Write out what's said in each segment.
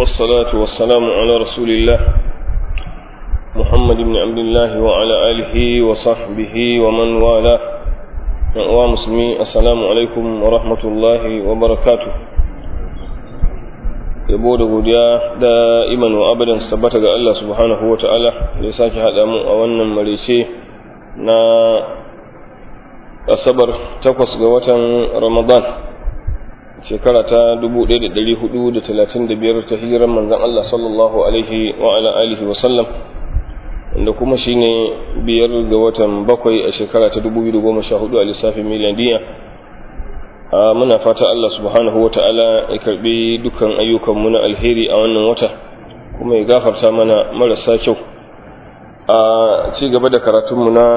والصلاة والسلام على رسول الله محمد بن عبد الله وعلى آله وصحبه ومن والاه ومسلمين السلام عليكم ورحمة الله وبركاته yabo da godiya da iman wa abadan su tabbata ga Allah subhanahu wa ta'ala da ya sake haɗa mu a wannan marece na asabar takwas ga watan ramadan shekara ta 1435 ta hijiran manzan Allah sallallahu alaihi wa ala alihi wa sallam wanda kuma shine biyar ga watan bakwai a shekara ta 2014 a lissafin miliyaniya muna fata Allah subhanahu wa ta'ala ya karbi dukkan ayyukanmu na alheri a wannan wata kuma ya gafarta mana marasa kyau a ci gaba da karatunmu na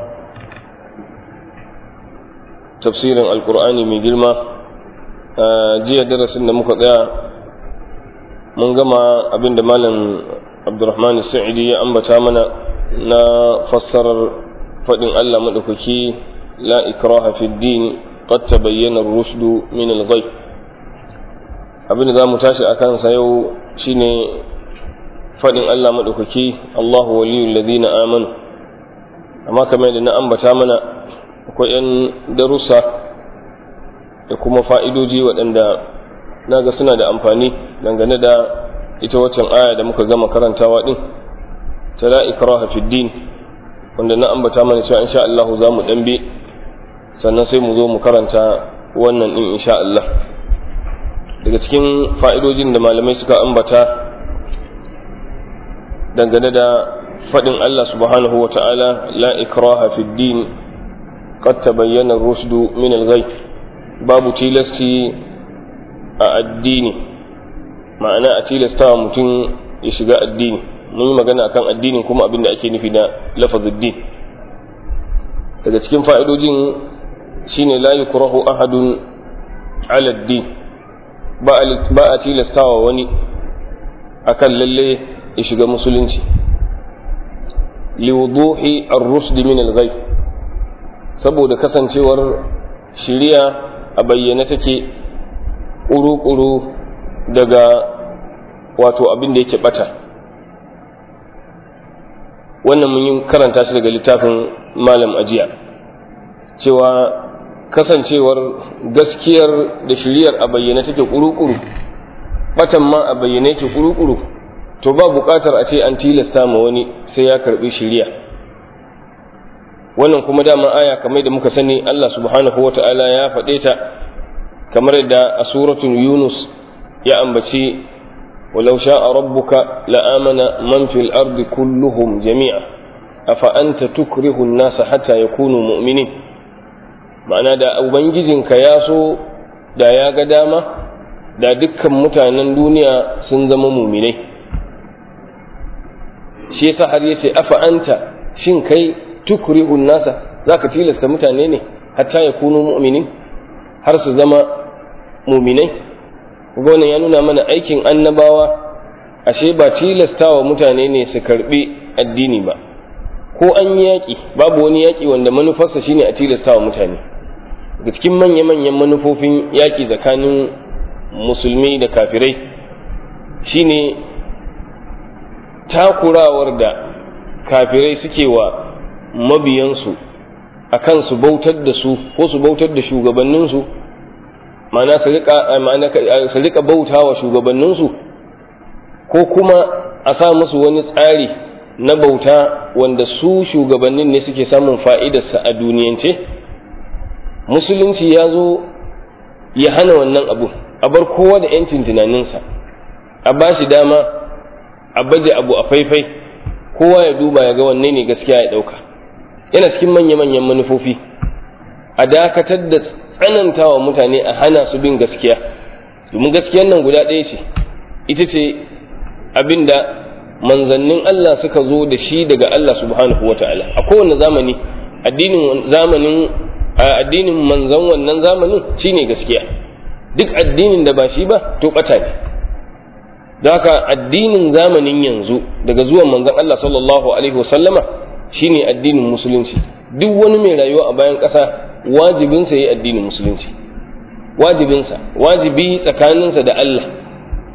tafsirin alkur'ani mai girma jiya darasin da muka tsaya mun gama abinda malam abdurrahman sa'idi ya ambata mana na fassarar faɗin Allah maɗaukaki la ikraha fi din qad tabayyana ar-rushd min al-ghayb abinda zamu tashi akan sa yau shine faɗin Allah maɗaukaki Allahu waliyul ladina amanu amma kamar da na ambata mana akwai 'yan darussa da kuma fa'idoji waɗanda naga suna da amfani dangane da ita waccan aya da muka gama karantawa ɗin ta la ikraha fi din wanda na ambata mana cewa insha Allah za mu ɗanbe sannan sai mu zo mu karanta wannan ɗin insha Allah daga cikin fa'idojin da malamai suka ambata dangane da faɗin Allah subhanahu wa ta'ala la ikraha fi din qad tabayyana ar-rushd min al-ghayb babu tilasti a addini ma'ana a tilasta mutum ya shiga addini mun yi magana akan addinin kuma abin da ake nufi da lafazin din daga cikin fa'idojin shine la yukrahu ahadun ala din ba a tilastawa wani akan lalle ya shiga musulunci liwuduhi ar-rusd min al-ghayb saboda kasancewar shiriya a bayyane take ƙuru-ƙuru daga wato abin da yake bata wannan mun yi karanta shi daga littafin malam ajiya cewa kasancewar gaskiyar da shiriyar a bayyane take ƙuru-ƙuru batan ma a bayyane yake ƙuru-ƙuru to ba buƙatar a ce an tilasta ma wani sai ya karɓi shiriya wannan kuma dama aya kamar da muka sani Allah subhanahu wa ta'ala ya faɗe ta kamar da a suratun yunus ya ambaci walau sha'a rabbuka la'amana man fil ardi kulluhum jami'a afa anta tukrihu an-nasa hatta yakunu mu'minin ma'ana da ubangijinka ya so da ya ga dama da dukkan mutanen duniya sun zama muminai shi yasa har yace afa anta shin kai tukrihu an-nasa zaka tilasta mutane ne hatta yakunu mu'minin har su zama muminai wannan ya nuna mana aikin annabawa ashe ba tilastawa mutane ne su karbi addini ba ko an yi yaƙi babu wani yaƙi wanda manufarsa shine a tilastawa mutane daga cikin manya-manyan manufofin yaƙi tsakanin musulmi da kafirai shine takurawar da kafirai suke wa mabiyansu akan su bautar da su ko su bautar da shugabanninsu ma'ana su rika bauta wa shugabanninsu ko kuma a sa musu wani tsari na bauta wanda su shugabannin ne suke samun fa'idarsa a duniyance musulunci ya zo ya hana wannan abu a bar kowa da ‘yancin tunaninsa a ba shi dama a baje abu a faifai kowa ya duba ya ga wanne ne gaskiya ya ɗauka yana cikin manya-manyan manufofi a dakatar da tsananta wa mutane a hana su bin gaskiya domin gaskiyan nan guda ɗaya ce ita ce abin da manzannin Allah suka zo da shi daga Allah subhanahu wa ta'ala a kowane zamani addinin zamanin addinin manzan wannan zamanin shine gaskiya duk addinin da ba shi ba to ɓata ne don haka addinin zamanin yanzu daga zuwan manzan Allah sallallahu alaihi wasallama shine addinin musulunci duk wani mai rayuwa a bayan ƙasa wajibinsa ya yi addinin musulunci wajibinsa wajibi tsakaninsa da Allah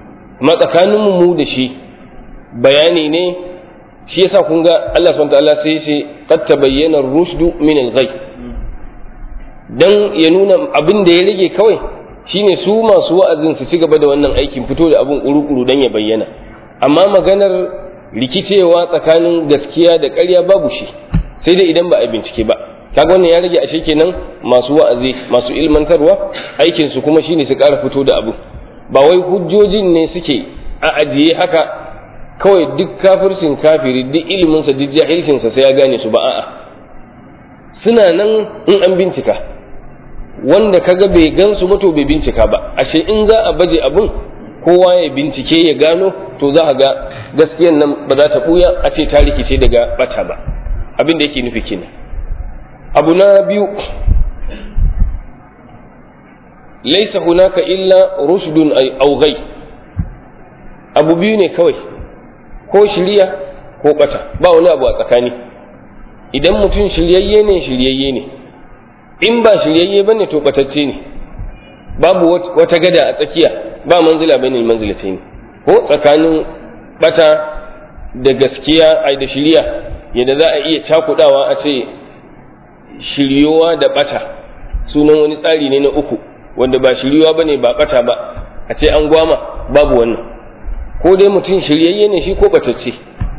amma tsakaninmu mu da shi bayani ne shi yasa kun ga Allah subhanahu ta'ala sai ce qad tabayyana ar-rushdu min al-ghay dan ya nuna abin da ya rage kawai shine su masu wa'azin su ci gaba da wannan aikin fito da abin kuru-kuru dan ya bayyana amma maganar rikicewa tsakanin gaskiya da ƙarya babu shi sai dai idan ba a bincike ba kaga wannan ya rage ashe kenan masu wa'azi masu ilmantarwa aikin su kuma shine su ƙara fito da abu ba wai hujjojin ne suke a ajiye haka kawai duk kafircin kafiri duk iliminsa duk jahilcinsa sai ya gane su ba a'a suna nan in an bincika wanda kaga bai gansu ba to bai bincika ba ashe in za a baje abun kowa ya bincike ya gano to za a ga gaskiyan nan ba za ta buya a ce ta rikice daga bata ba abin da yake nufi kenan abu na biyu laisa hunaka illa rushdun aw ghay abu biyu ne kawai ko shiriya ko bata ba wani abu a tsakani idan mutum shiryayye ne shiryayye ne in ba shiryayye bane to batacce ne babu wata gada a tsakiya ba manzila bane manzilatai ne ko tsakanin bata da gaskiya ai da shiriya yadda za a iya cakudawa a ce shiryowa da bata sunan wani tsari ne na uku wanda ba shiryowa bane ba bata ba a ce an gwama babu wannan ko dai mutum shiryayye ne shi ko batacce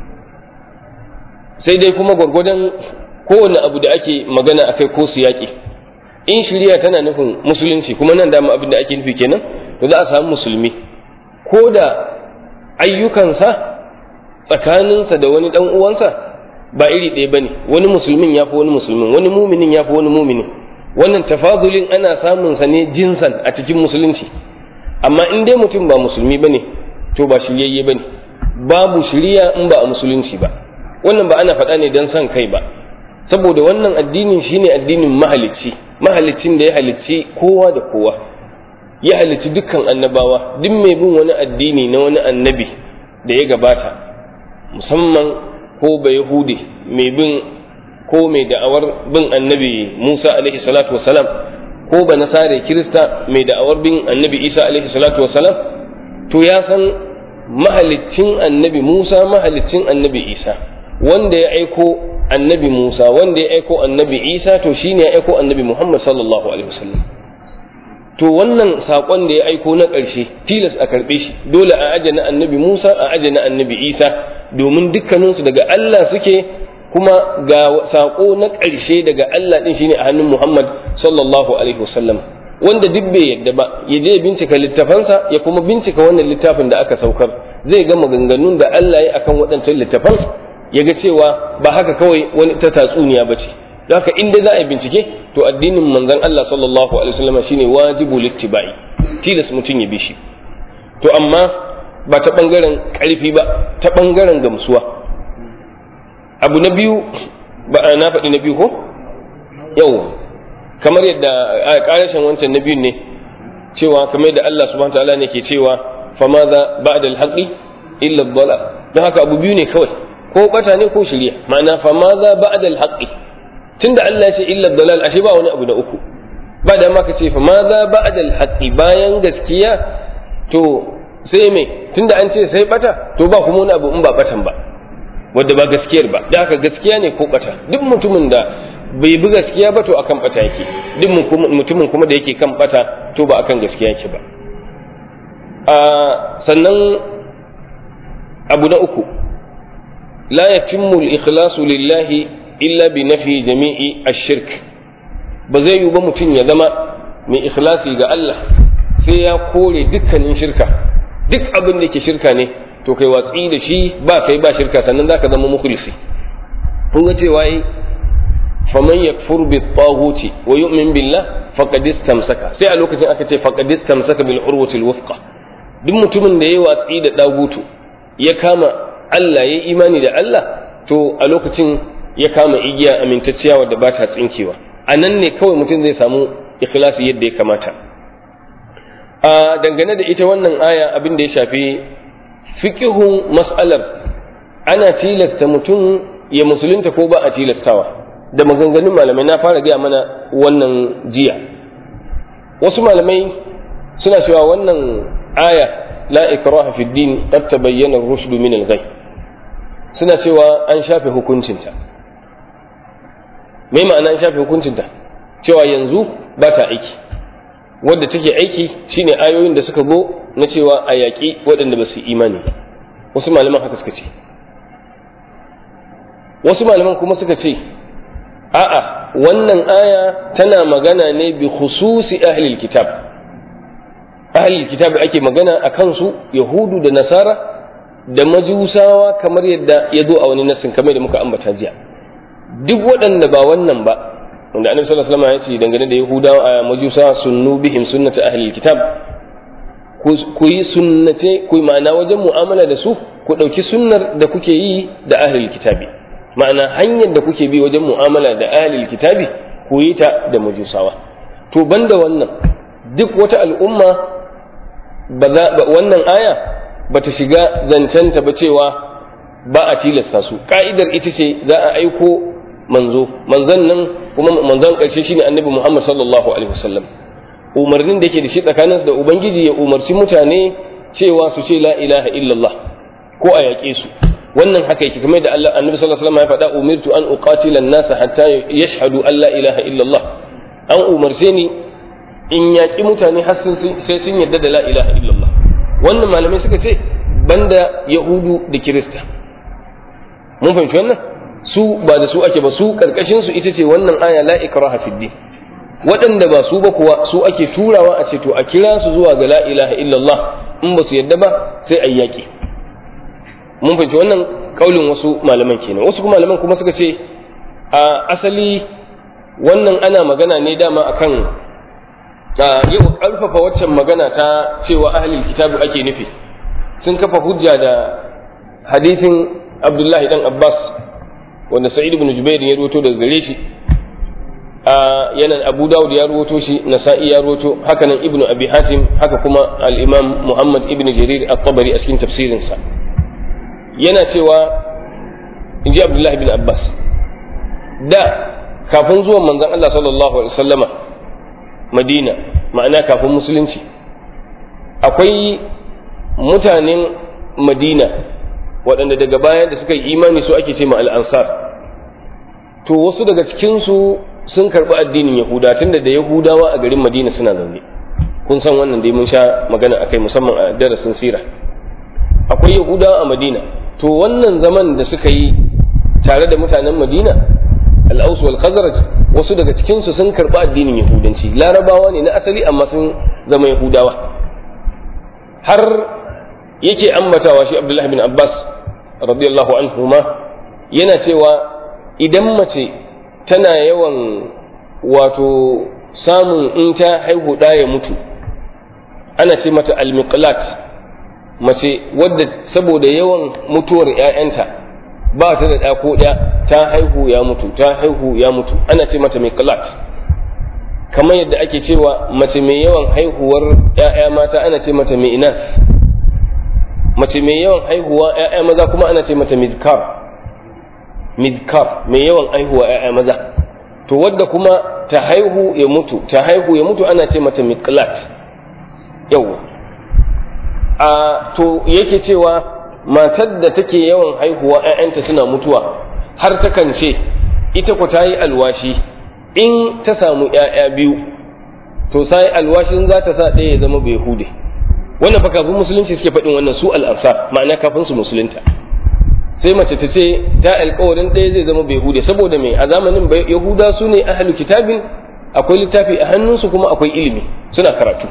sai dai kuma gwargwadon kowane abu da ake magana akai ko su yaƙi in shirya tana nufin musulunci kuma nan dama abin da ake nufi kenan to za a samu musulmi ko da ayyukansa tsakaninsa da wani dan uwansa ba iri ɗaya bane wani musulmin ya fi wani musulmin wani muminin ya fi wani muminin wannan tafadulin ana samun sa ne jinsan a cikin musulunci amma in dai mutum ba musulmi bane to ba shiryayye bane babu shiriya in ba a musulunci ba wannan ba ana faɗa ne don son kai ba saboda wannan addinin shine addinin mahalicci mahaliccin da ya halicci kowa da kowa ya halicci dukkan annabawa duk mai bin wani addini na wani annabi da ya gabata musamman ko ba yahudi mai bin ko mai da'awar bin annabi musa alaihi salatu wasalam ko ba nasare kirista mai da'awar bin annabi isa alaihi salatu wasalam to ya san mahaliccin annabi musa mahaliccin annabi isa wanda ya aiko annabi Musa wanda ya aiko annabi Isa to shine ya aiko annabi Muhammad sallallahu alaihi wasallam to wannan sakon da ya aiko na ƙarshe tilas a karɓe shi dole a aje na annabi Musa a aje na annabi Isa domin dukkaninsu daga Allah suke kuma ga sako na ƙarshe daga Allah din shine a hannun Muhammad sallallahu alaihi wasallam wanda duk bai yadda ba ya je bincika littafansa ya kuma bincika wannan littafin da aka saukar zai ga maganganun da Allah ya akan waɗancan littafan ya ga cewa ba haka kawai wani ta tatsuniya ba ce don haka inda za a yi bincike to addinin manzon Allah sallallahu alaihi wasallam shine wajibu littibai tilas mutum ya bi shi to amma ba ta bangaren karfi ba ta bangaren gamsuwa abu na biyu ba na faɗi na biyu ko yau kamar yadda a ƙarashin wancan na biyun ne cewa kamar yadda Allah subhanahu wa ta'ala ne ke cewa famaza ba'da al-haqqi illa ad-dhalal don haka abu biyu ne kawai ko bata ne ko shirya ma'ana fa ma za ba'da al-haqqi tunda Allah ya ce illa dalal ashe ba wani abu na uku ba da ma ka ce fa ma za ba'da al-haqqi bayan gaskiya to sai me tunda an ce sai bata to ba kuma wani abu in ba batan ba wanda ba gaskiyar ba da haka gaskiya ne ko bata duk mutumin da bai bi gaskiya ba to akan bata yake duk mutumin kuma da yake kan bata to ba akan gaskiya yake ba a sannan abu na uku لا يتم الإخلاص لله إلا بنفي جميع الشرك بزي يبا متين يا زما من إخلاصي ga Allah sai ya kore dukkanin shirka duk abin da ke shirka ne to kai watsi da shi ba kai ba shirka sannan zaka zama mukhlisi kun ga cewa yi faman yakfur bi taghuti wa yu'min billah faqad istamsaka sai a lokacin aka ce faqad istamsaka bil urwati al wuthqa duk mutumin da yayi watsi da dagutu ya kama Allah ya imani da Allah to a lokacin ya kama igiya amintacciya wadda ba ta tsinkewa a nan ne kawai mutum zai samu ikhlasi yadda ya kamata a dangane da ita wannan aya abin da ya shafi fiqihun mas'alar ana tilasta mutum ya musulunta ko ba a tilastawa da maganganun malamai na fara gaya mana wannan jiya wasu malamai suna cewa wannan aya la ikraha fi din qad tabayyana ar-rushd min al-ghay suna cewa an shafe hukuncinta me ma'ana an shafe hukuncinta cewa yanzu ba ta aiki wadda take aiki shine ayoyin da suka zo na cewa a yaƙi waɗanda ba su imani wasu malaman haka suka ce wasu malaman kuma suka ce a'a wannan aya tana magana ne bi khususi ahlil kitab ahlil kitab ake magana a kansu yahudu da nasara da majusawa kamar yadda ya zo a wani nassin kamar da muka ambata jiya duk waɗanda ba wannan ba wanda annabi sallallahu alaihi wasallam ya ce dangane da yahudawa a majusawa sunnu bihim sunnata ahlil kitab ku yi sunnate ku ma'ana wajen mu'amala da su ku ɗauki sunnar da kuke yi da ahlil kitabi ma'ana hanyar da kuke bi wajen mu'amala da ahlil kitabi ku yi ta da majusawa to banda wannan duk wata al'umma wannan aya ba ta shiga zancenta ba cewa ba a tilasta su ka'idar ita ce za a aiko manzo manzon nan kuma manzon ƙarshe shine annabi Muhammad sallallahu alaihi wasallam umarnin da yake da shi tsakaninsu da ubangiji ya umarci mutane cewa su ce la ilaha illallah ko a yaƙe su wannan haka yake kamar da Allah annabi sallallahu alaihi wasallam ya faɗa umirtu an uqatila an-nas hatta yashhadu an la ilaha illallah an umarce ni in yaƙi mutane har sai sun yarda da la ilaha illallah wannan malamai suka ce banda yahudu da kirista mun fahimci wannan su ba da su ake ba su karkashin su ita ce wannan aya la ikraha fid din waɗanda ba su ba kuwa su ake turawa a ce to a kira su zuwa ga la ilaha illallah in ba su yadda ba sai a yaƙi mun fahimci wannan kaulin wasu malaman kenan wasu kuma malaman kuma suka ce a asali wannan ana magana ne dama akan yau ƙarfafa waccan magana ta cewa ahlul kitabu ake nufi sun kafa hujja da hadisin abdullahi dan abbas wanda sa'id ibn jubair ya ruwato daga gare shi yana abu dawud ya ruwato shi nasa'i ya ruwato haka nan ibnu abi hatim haka kuma al-imam muhammad ibn jarir at-tabari a cikin tafsirinsa yana cewa inji abdullahi bin abbas da kafin zuwan manzon Allah sallallahu alaihi wasallama madina ma'ana kafin musulunci akwai mutanen madina waɗanda daga baya da suka yi imani su ake ce ma al-ansar to wasu daga cikinsu sun karɓi addinin yahuda tunda da yahudawa a garin madina suna zaune kun san wannan dai mun sha magana akai musamman a darasin sira akwai yahudawa a madina to wannan zaman da suka yi tare da mutanen madina al'aus wal khazraj wasu daga cikinsu sun karɓi addinin yahudanci larabawa ne na asali amma sun zama yahudawa har yake ambatawa shi abdullahi bin abbas radiyallahu anhu ma yana cewa idan mace tana yawan wato samun in ta haihu ɗa ya mutu ana ce mata almiqlat mace wadda saboda yawan mutuwar ‘ya'yanta ba ta da ɗa ko ɗaya ta haihu ya mutu ta haihu ya mutu ana ce mata miqlat kamar yadda ake cewa mace mai yawan haihuwar ‘ya'ya mata ana ce mata mi'inas mace mai yawan haihuwa ‘ya'ya maza kuma ana ce mata midkar midkar mai yawan haihuwa ‘ya'ya maza to wadda kuma ta haihu ya mutu ta haihu ya mutu ana ce mata miqlat yau a to yake cewa matar da take yawan haihuwa ‘ya'yanta suna mutuwa har takan ce ita ku ta yi alwashi in ta samu ‘ya'ya biyu to sai alwashin za ta sa ɗaya ya zama bai hude wannan fa kafin musulunci suke faɗin wannan su al'ansar ma'ana kafin su musulunta sai mace ta ce ta alkawarin ɗaya zai zama bai hude saboda mai a zamanin yahuda su ne ahalu kitabin akwai littafi a hannunsu kuma akwai ilimi suna karatu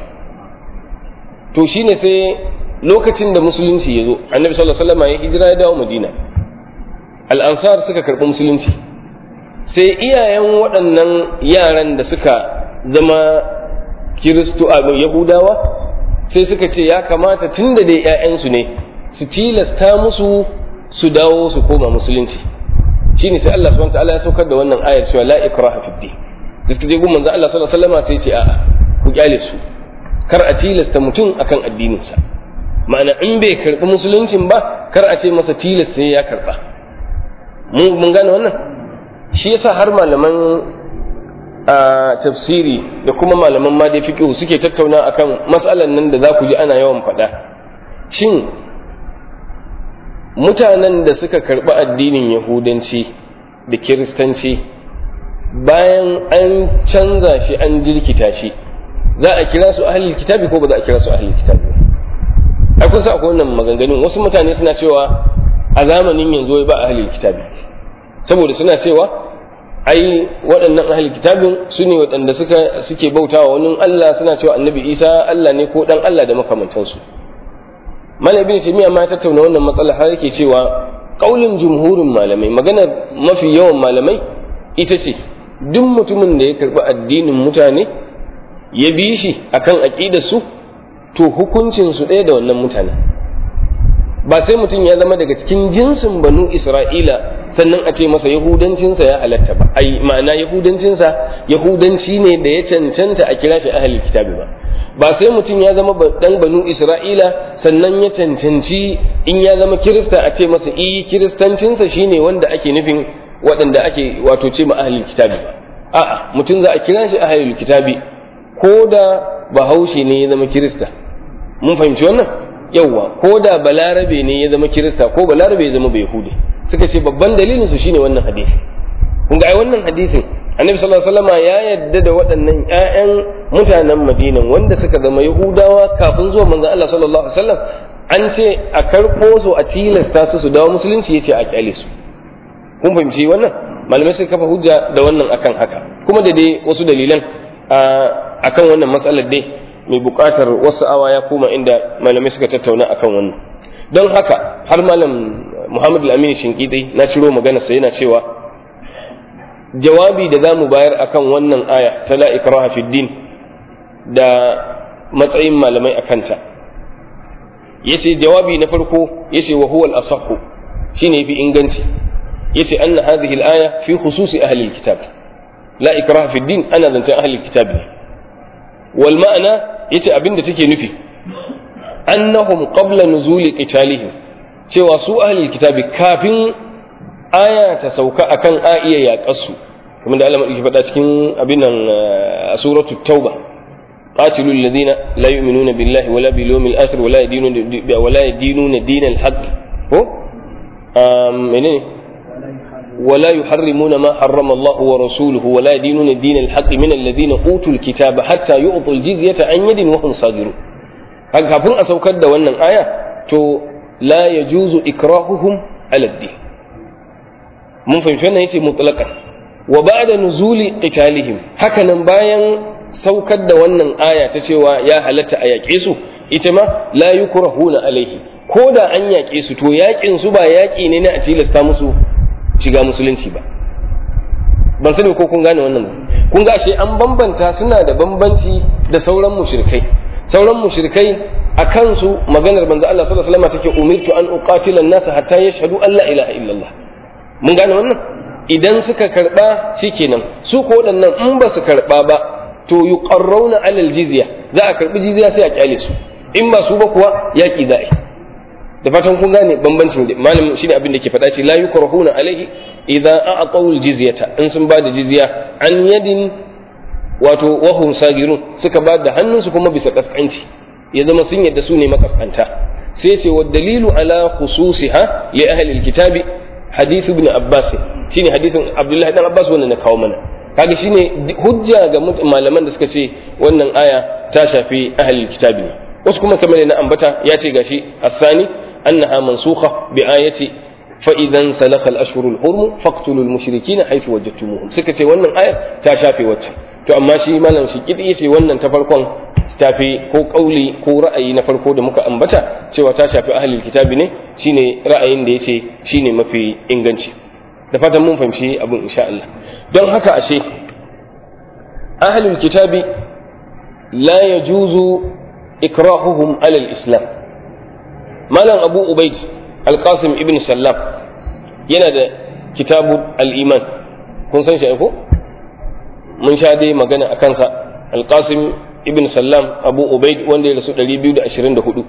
to shine sai lokacin da musulunci ya zo annabi sallallahu alaihi wasallam ya hijira ya dawo madina al'ansar suka karɓi musulunci sai iyayen waɗannan yaran da suka zama kiristo a yahudawa sai suka ce ya kamata tun da dai 'ya'yansu ne su tilasta musu su dawo su koma musulunci shine sai Allah subhanahu wataala ya saukar da wannan ayar cewa la ikraha fid din da suka je gun manzo Allah sallallahu alaihi wasallam sai ce a'a ku kyale su kar a tilasta mutum akan addininsa ma'ana in bai karbi musuluncin ba kar a ce masa tilas sai ya karba mun mun gane wannan shi yasa har malaman a tafsiri da kuma malaman ma da fiqh suke tattauna akan mas'alan nan da za ku ji ana yawan faɗa shin mutanen da suka karɓi addinin yahudanci da kiristanci bayan an canza shi an jirkita shi za a kira su ahlul kitabi ko ba za a kira su ahlul kitabi ai kun sa akwai wannan maganganun wasu mutane suna cewa a zamanin yanzu ba ahlul kitabi saboda suna cewa ai waɗannan ahlul kitabin su ne waɗanda suka suke bautawa wani Allah suna cewa annabi Isa Allah ne ko dan Allah da makamantansu Malam Ibn Taymiyyah ma tattauna wannan matsala har yake cewa kaulin jumhurin malamai maganar mafi yawan malamai ita ce duk mutumin da ya karɓi addinin mutane ya bi shi akan aqidar su to hukuncin su ɗaya da wannan mutane ba sai mutum ya zama daga cikin jinsin banu Isra'ila sannan a ce masa yahudancinsa ya halatta ba ai ma'ana yahudancinsa yahudanci ne da ya cancanta a kira shi ahlul kitabi ba ba sai mutum ya zama dan banu isra'ila sannan ya cancanci in ya zama kirista a ce masa i kiristancinsa shine wanda ake nufin waɗanda ake wato ce ma ahlul kitabi ba a'a mutum za a kira shi ahlul kitabi ko da bahaushe ne ya zama kirista mun fahimci wannan yawwa ko da balarabe ne ya zama kirista ko balarabe ya zama bai yahudi suka ce babban dalilin su shine wannan hadisi kun ga ai wannan hadisin annabi sallallahu alaihi wasallam ya yadda da waɗannan ƴaƴan mutanen Madina wanda suka zama Yahudawa kafin zuwa manzon Allah sallallahu alaihi wasallam an ce a karɓo su a tilasta su su dawo musulunci yace a kyale su kun fahimci wannan malamai suka kafa hujja da wannan akan haka kuma da dai wasu dalilan akan wannan matsalar dai mai buƙatar wasu awa ya koma inda malamai suka tattauna akan wannan don haka har malam Muhammad al-Amin Shinkidi na ciro magana sai yana cewa jawabi da zamu bayar akan wannan aya ta la ikraha fi din da matsayin malamai akan ta yace jawabi na farko yace wa huwa al-asahhu shine yafi inganci yace anna hadhihi al-aya fi khususi ahli al-kitab la ikraha fi din ana zancen ahli al-kitab ne wal ma'ana yace abinda take nufi annahum qabla nuzuli qitalihim cewa su ahlul kitabi kafin aya ta sauka akan a iya yaƙar su kuma da Allah faɗa cikin abin nan a suratul tauba قاتلوا الذين لا يؤمنون بالله ولا باليوم الآخر ولا يدينون ولا يدينون دين الحق هو منين ولا يحرمون ما حرم الله ورسوله ولا يدينون دين الحق من الذين أوتوا الكتاب حتى يعطوا الجزية عن يد وهم صاغرون haka kafin a saukar da wannan aya to la ya juzu ikrahuhum aladdi mun fahimci wannan yace mutlaqan wa ba'da nuzuli qitalihim haka nan bayan saukar da wannan aya ta cewa ya halatta a yaƙe su ita ma la yukrahuna alaihi ko da an yaƙe su to yaƙin su ba yaƙi ne na a tilasta musu shiga musulunci ba ban sani ko kun gane wannan kun ga ashe an bambanta suna da bambanci da sauran mushrikai sauran mushrikai a kansu maganar manzo Allah sallallahu alaihi wasallam take umirtu an uqatila an-nas hatta yashhadu an la ilaha illallah mun gane wannan idan suka karba shikenan su ko waɗannan in ba su karba ba to yuqarrauna alal jizya za a karbi jizya sai a kyale su in ba su ba kuwa yaki za a yi da fatan kun gane bambancin malam shine abin da ke faɗa ce la yukrahuna alaihi idza a'taw al-jizyata in sun ba da jizya an yadin wato wahum sagirun suka ba da hannunsu kuma bisa kaskanci ya zama sun yadda su ne makaskanta sai ce wa dalilu ala khususiha li ahli alkitabi hadith ibn abbas shine hadithin abdullahi dan abbas wannan na kawo mana kaga shine hujja ga malaman da suka ce wannan aya ta shafi ahli alkitabi ne wasu kuma kamar na ambata ya ce gashi asani annaha mansukha bi ayati fa idan salakha al-ashhur al-hurum faqtulu al-mushrikeena haythu wajadtumuhum suka ce wannan aya ta shafe wacce to amma shi malam shi kidi yace wannan ta farkon tafi ko kauli ko ra'ayi na farko da muka ambata cewa ta shafi ahlul kitabi ne shine ra'ayin da yace shine mafi inganci da fatan mun fahimci abin insha Allah don haka ashe ahlul kitabi la yajuzu ikrahuhum ala al-islam malam abu ubaid al-qasim ibn sallam yana da kitabu al-iman kun san shi ko mun sha dai magana a kansa alƙasim ibn sallam abu ubaid wanda ya rasu 224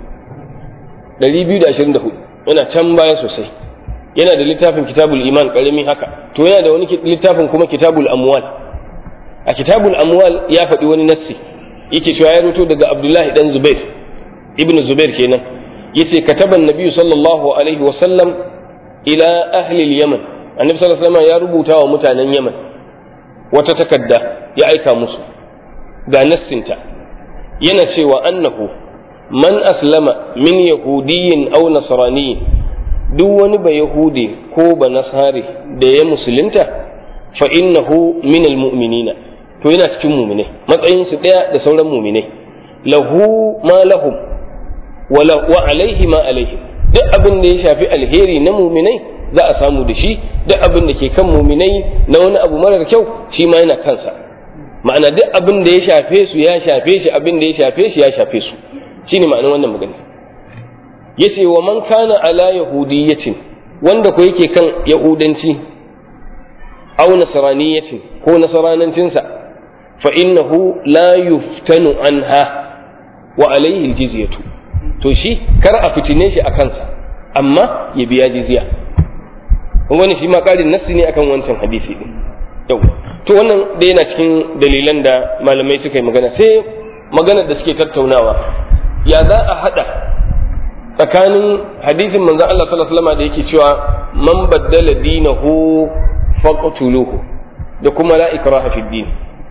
224 yana can baya sosai yana da littafin kitabul iman karami haka to yana da wani littafin kuma kitabul amwal a kitabul amwal ya faɗi wani nassi yake cewa ya ruto daga abdullahi dan zubair ibn zubair kenan yace kataban nabiyyu sallallahu alaihi wa sallam ila ahli al-yaman annabi sallallahu alaihi wasallam ya rubuta wa mutanen yaman wata takarda ya aika musu ga nassinta yana cewa annahu man aslama min yahudiyyin aw nasraniyin duk wani ba yahudi ko ba nasari da ya musulunta fa innahu min almu'minina to yana cikin mu'minai matsayin su daya da sauran mu'minai lahu ma lahum wa alaihi ma alaihim duk abin da ya shafi alheri na mu'minai za a samu da shi duk abin da ke kan mu'minai na wani abu marar kyau shi ma yana kansa ma'ana duk abin da ya shafe su ya shafe shi abin da ya shafe shi ya shafe su shine ma'anar wannan magana yace wa man kana ala yahudiyatin wanda ko yake kan yahudanci aw nasraniyatin ko nasaranancin sa fa innahu la yuftanu anha wa alayhi aljizyatu to shi kar a fitine shi a kansa amma ya biya jizya wani shi ma karin nassi ne akan wancan hadisi din yau to wannan da yana cikin dalilan da malamai suka yi magana sai maganar da suke tattaunawa ya za a hada tsakanin hadisin manzon Allah sallallahu alaihi wasallam da yake cewa man baddala dinahu faqtuluhu da kuma la ikraha fid din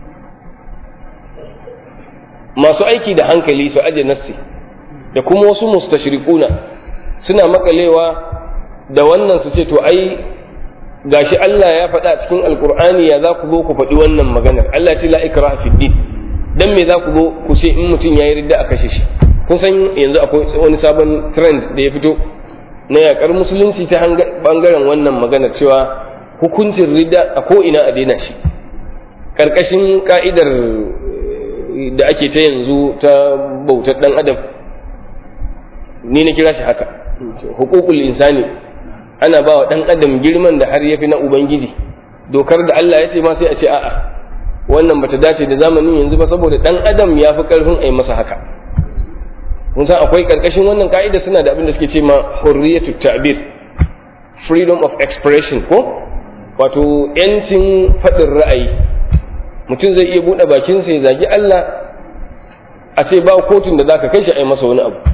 masu aiki da hankali su aje nassi da kuma wasu mustashrikuna suna makalewa da wannan su ce to ai gashi Allah ya faɗa cikin alkur'ani ya za ku zo ku faɗi wannan maganar Allah ce la ikraha fid din dan me za ku zo ku ce in mutum yayi ridda a kashe shi kun san yanzu akwai wani sabon trend da ya fito na yakar musulunci ta bangaren wannan maganar cewa hukuncin ridda a ko ina a daina shi karkashin ka'idar da ake ta yanzu ta bautar dan adam ni na kira shi haka hukukul insani ana ba wa ɗan adam girman da har ya fi na ubangiji dokar da Allah ya ce ma sai a ce a'a wannan bata dace da zamanin yanzu ba saboda ɗan adam ya fi ƙarfin a yi masa haka kun san akwai ƙarƙashin wannan ka'ida suna da abin da suke ce ma hurriyatu ta'bir freedom of expression ko wato yancin faɗin ra'ayi mutum zai iya buɗe bakinsa ya zagi Allah a ce ba kotun da zaka kai shi a yi masa wani abu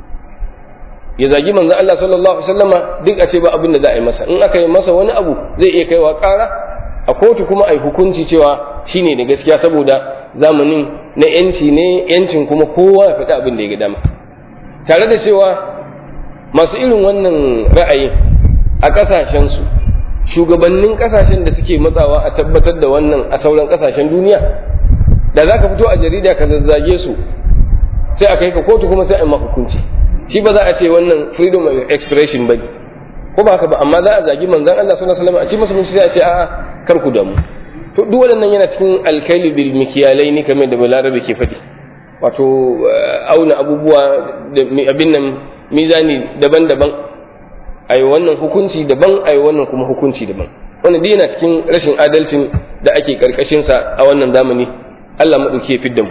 ya zagi manzo Allah sallallahu alaihi wasallama duk a ce ba abin da za a yi masa in aka yi masa wani abu zai iya kaiwa ƙara a kotu kuma a yi hukunci cewa shine da gaskiya saboda zamanin na yanci ne yancin kuma kowa ya faɗi abin da ya ga dama tare da cewa masu irin wannan ra'ayin a ƙasashensu shugabannin ƙasashen da suke matsawa a tabbatar da wannan a sauran ƙasashen duniya da za ka fito a jarida ka zazzage su sai a kai ka kotu kuma sai a yi hukunci shi ba za a ce wannan freedom of expression ba ko ba haka ba amma za a zagi manzon Allah sallallahu alaihi wasallam a ce masa mun sai a ce a'a kar ku damu to duk waɗannan yana cikin alkaili bil mikiyalai ne kamar da balarabe ke faɗi wato auna abubuwa da abin nan mizani daban-daban ai wannan hukunci daban ai wannan kuma hukunci daban wannan duk yana cikin rashin adalcin da ake karkashin sa a wannan zamani Allah madauki ya fidda mu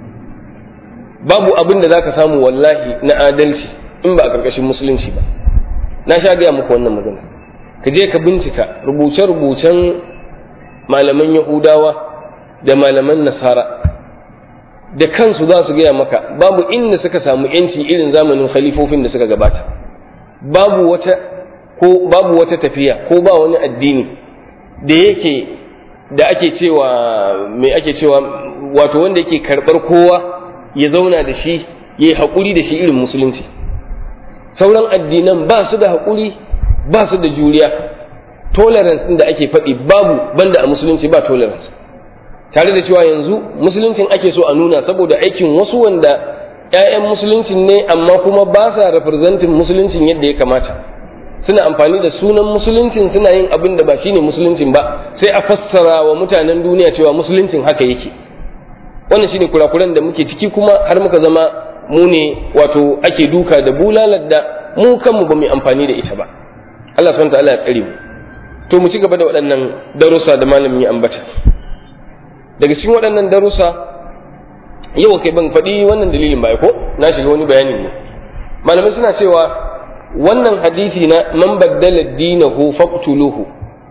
babu abin da zaka samu wallahi na adalci in ba a karkashin musulunci ba na sha gaya muku wannan magana ka je ka bincika rubuce-rubucen malaman yahudawa da malaman nasara da kansu za su gaya maka babu inda suka samu yanci irin zamanin khalifofin da suka gabata babu wata ko babu wata tafiya ko ba wani addini da yake da ake cewa me ake cewa wato wanda yake karɓar kowa ya zauna da shi ya yi haƙuri da shi irin musulunci sauran addinan ba su da haƙuri ba su da juriya tolerance ɗin da ake faɗi babu banda a musulunci ba tolerance tare da cewa yanzu musuluncin ake so a nuna saboda aikin wasu wanda 'ya'yan musuluncin ne amma kuma ba sa representing musuluncin yadda ya kamata suna amfani da sunan musuluncin suna yin abin da ba shine musuluncin ba sai a fassara wa mutanen duniya cewa musuluncin haka yake wannan shine kurakuran da muke ciki kuma har muka zama mu ne wato ake duka da bulalar da mu kanmu ba mu amfani da ita ba Allah subhanahu ta'ala ya tsare mu to mu ci gaba da waɗannan darussa da malamin ya ambata daga cikin waɗannan darussa yau kai ban faɗi wannan dalilin ba ko na shiga wani bayanin ne malamai suna cewa wannan hadisi na man baddala dinahu faqtuluhu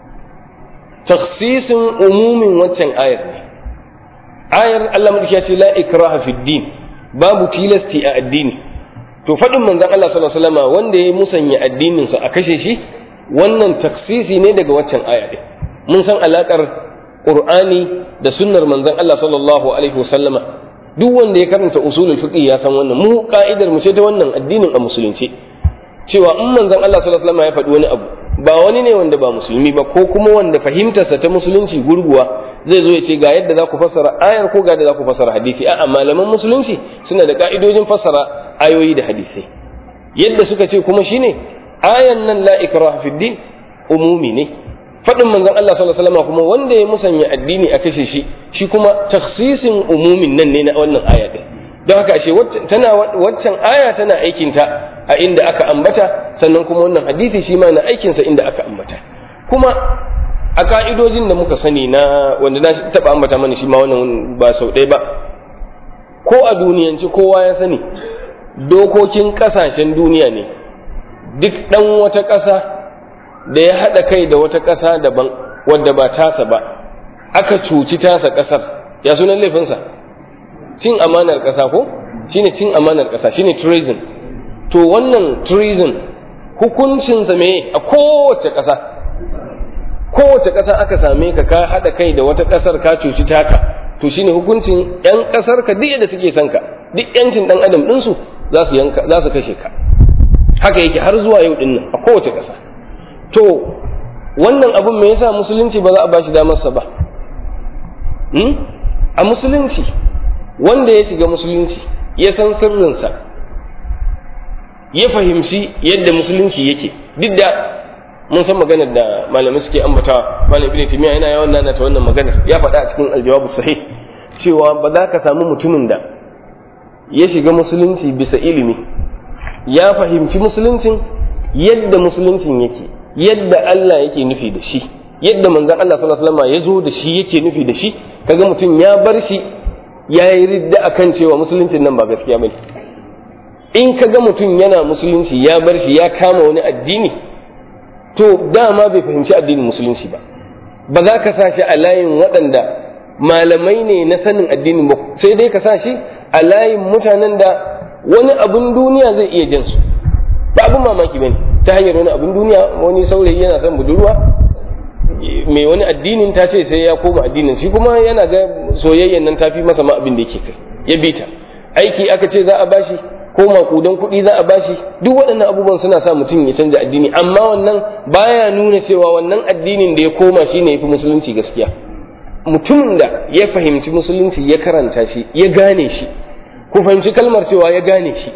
takhsisin umumin waccan ayar ne ayar Allah madauki ya ce la ikraha fi din babu tilasti a addini to to faɗin manzon Allah sallallahu alaihi wasallam wanda ya musanya addinin sa a kashe shi wannan taksisi ne daga waccan aya din mun san alakar Qur'ani da sunnar manzon Allah sallallahu alaihi wasallama duk wanda ya karanta usulul fiqh ya san wannan mu ka'idar mu ce ta wannan addinin a musulunci cewa in manzon Allah sallallahu alaihi wasallam ya faɗi wani abu ba wani ne wanda ba musulmi ba ko kuma wanda fahimtarsa ta musulunci gurguwa zai zo ya ce ga yadda za ku fassara ayar ko ga yadda za ku fassara hadisi a'a malaman musulunci suna da ka'idojin fassara ayoyi da hadisai yadda suka ce kuma shine ayan nan la ikraha fid din umumi ne faɗin manzon Allah sallallahu alaihi wasallam kuma wanda ya musanya addini a kashe shi shi kuma takhsisin umumin nan ne na wannan aya din don haka ashe tana waccan aya tana aikinta a inda aka ambata sannan kuma wannan hadisi shi ma na aikinsa inda aka ambata kuma a ka'idojin da muka sani na wanda na taɓa ambata mana shi ma wannan ba sau ɗaya ba ko a duniyanci kowa ya sani dokokin ƙasashen duniya ne duk ɗan wata ƙasa da ya haɗa kai da wata ƙasa daban wadda ba tasa ba aka cuci tasa ƙasar ya sunan laifinsa cin amanar ƙasa ko shine cin amanar ƙasa shine treason to wannan treason hukuncinsa me a kowace ƙasa kowace ƙasa aka same ka ka haɗa kai da wata ƙasar ka cuci taka to shine hukuncin yan ƙasar ka duk yadda suke son ka duk yancin ɗan adam ɗinsu za su yanka za su kashe ka haka yake har zuwa yau ɗin nan a kowace ƙasa to wannan abun me yasa musulunci ba za a bashi damarsa ba a musulunci wanda ya shiga musulunci ya san sirrinsa ya fahimci yadda musulunci yake duk da mun san maganar da malamai suke ambatawa malam ibn timiya yana yawan nana ta wannan maganar ya faɗa a cikin aljawabu sahih cewa ba za ka samu mutumin da ya shiga musulunci bisa ilimi ya fahimci musuluncin yadda musuluncin yake yadda Allah yake nufi da shi yadda manzon Allah sallallahu alaihi wasallam ya zo da shi yake nufi da shi kaga mutum ya bar shi ya yi ridda akan cewa musuluncin nan ba gaskiya bane in kaga mutum yana musulunci ya bar shi ya kama wani addini to dama bai fahimci addinin musulunci ba ba za ka sa shi a layin waɗanda malamai ne na sanin addinin ba sai dai ka sa shi a layin mutanen da wani abun duniya zai iya jin su ba abun mamaki bane ta hanyar wani abun duniya wani saurayi yana son budurwa mai wani addinin ta ce sai ya koma addinin shi kuma yana ga soyayyan nan tafi masa ma abin da yake kai ya bi ta aiki aka ce za a bashi ko makudan kuɗi za a bashi duk waɗannan abubuwan suna sa mutum ya canja addini amma wannan baya nuna cewa wannan addinin da ya koma shine yafi musulunci gaskiya mutumin da ya fahimci musulunci ya karanta shi ya gane shi ku fahimci kalmar cewa ya gane shi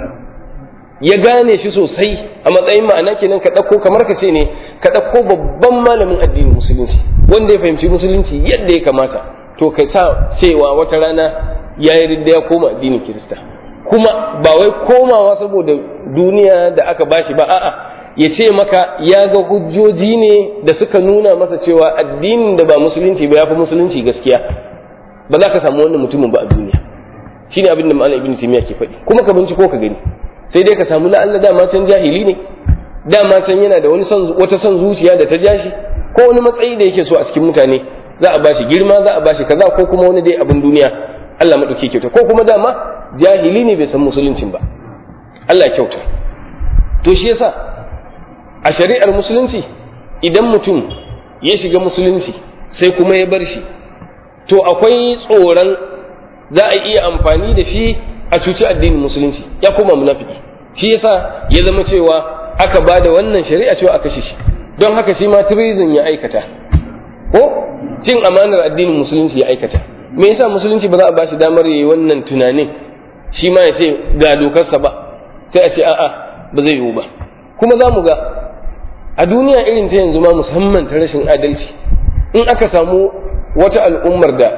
ya gane shi sosai a matsayin ma'ana kenan ka ɗauko kamar ka ce ne ka ɗauko babban malamin addinin musulunci wanda ya fahimci musulunci yadda ya kamata to ka sa cewa wata rana ya yi ridda ya koma addinin kirista kuma ba wai komawa saboda duniya da aka bashi ba a'a ya ce maka ya ga hujjoji ne da suka nuna masa cewa addinin da ba musulunci ba ya fi musulunci gaskiya ba za ka samu wannan mutumin ba a duniya shine abin da malam ibn timiya ke faɗi kuma ka binciko ka gani sai dai ka samu la'alla dama can jahili ne dama can yana da wani son wata son zuciya da ta jashi ko wani matsayi da yake so a cikin mutane za a bashi girma za a bashi kaza ko kuma wani dai abin duniya Allah madauke kyauta ko kuma dama jahili ne bai san musuluncin ba Allah kyauta to shi yasa a shari'ar musulunci idan mutum ya shiga musulunci sai kuma ya bar shi to akwai tsoron za a iya amfani da shi a cuci addinin musulunci ya koma munafiki shi yasa ya zama cewa aka ba da wannan shari'a cewa a kashe shi don haka shi ma treason ya aikata ko cin amanar addinin musulunci ya aikata me yasa musulunci ba za a ba shi damar yayi wannan tunanin shi ma ya ce ga dokarsa ba sai a ce a'a ba zai yiwu ba kuma za mu ga a duniya irin ta yanzu ma musamman ta rashin adalci in aka samu wata al'ummar da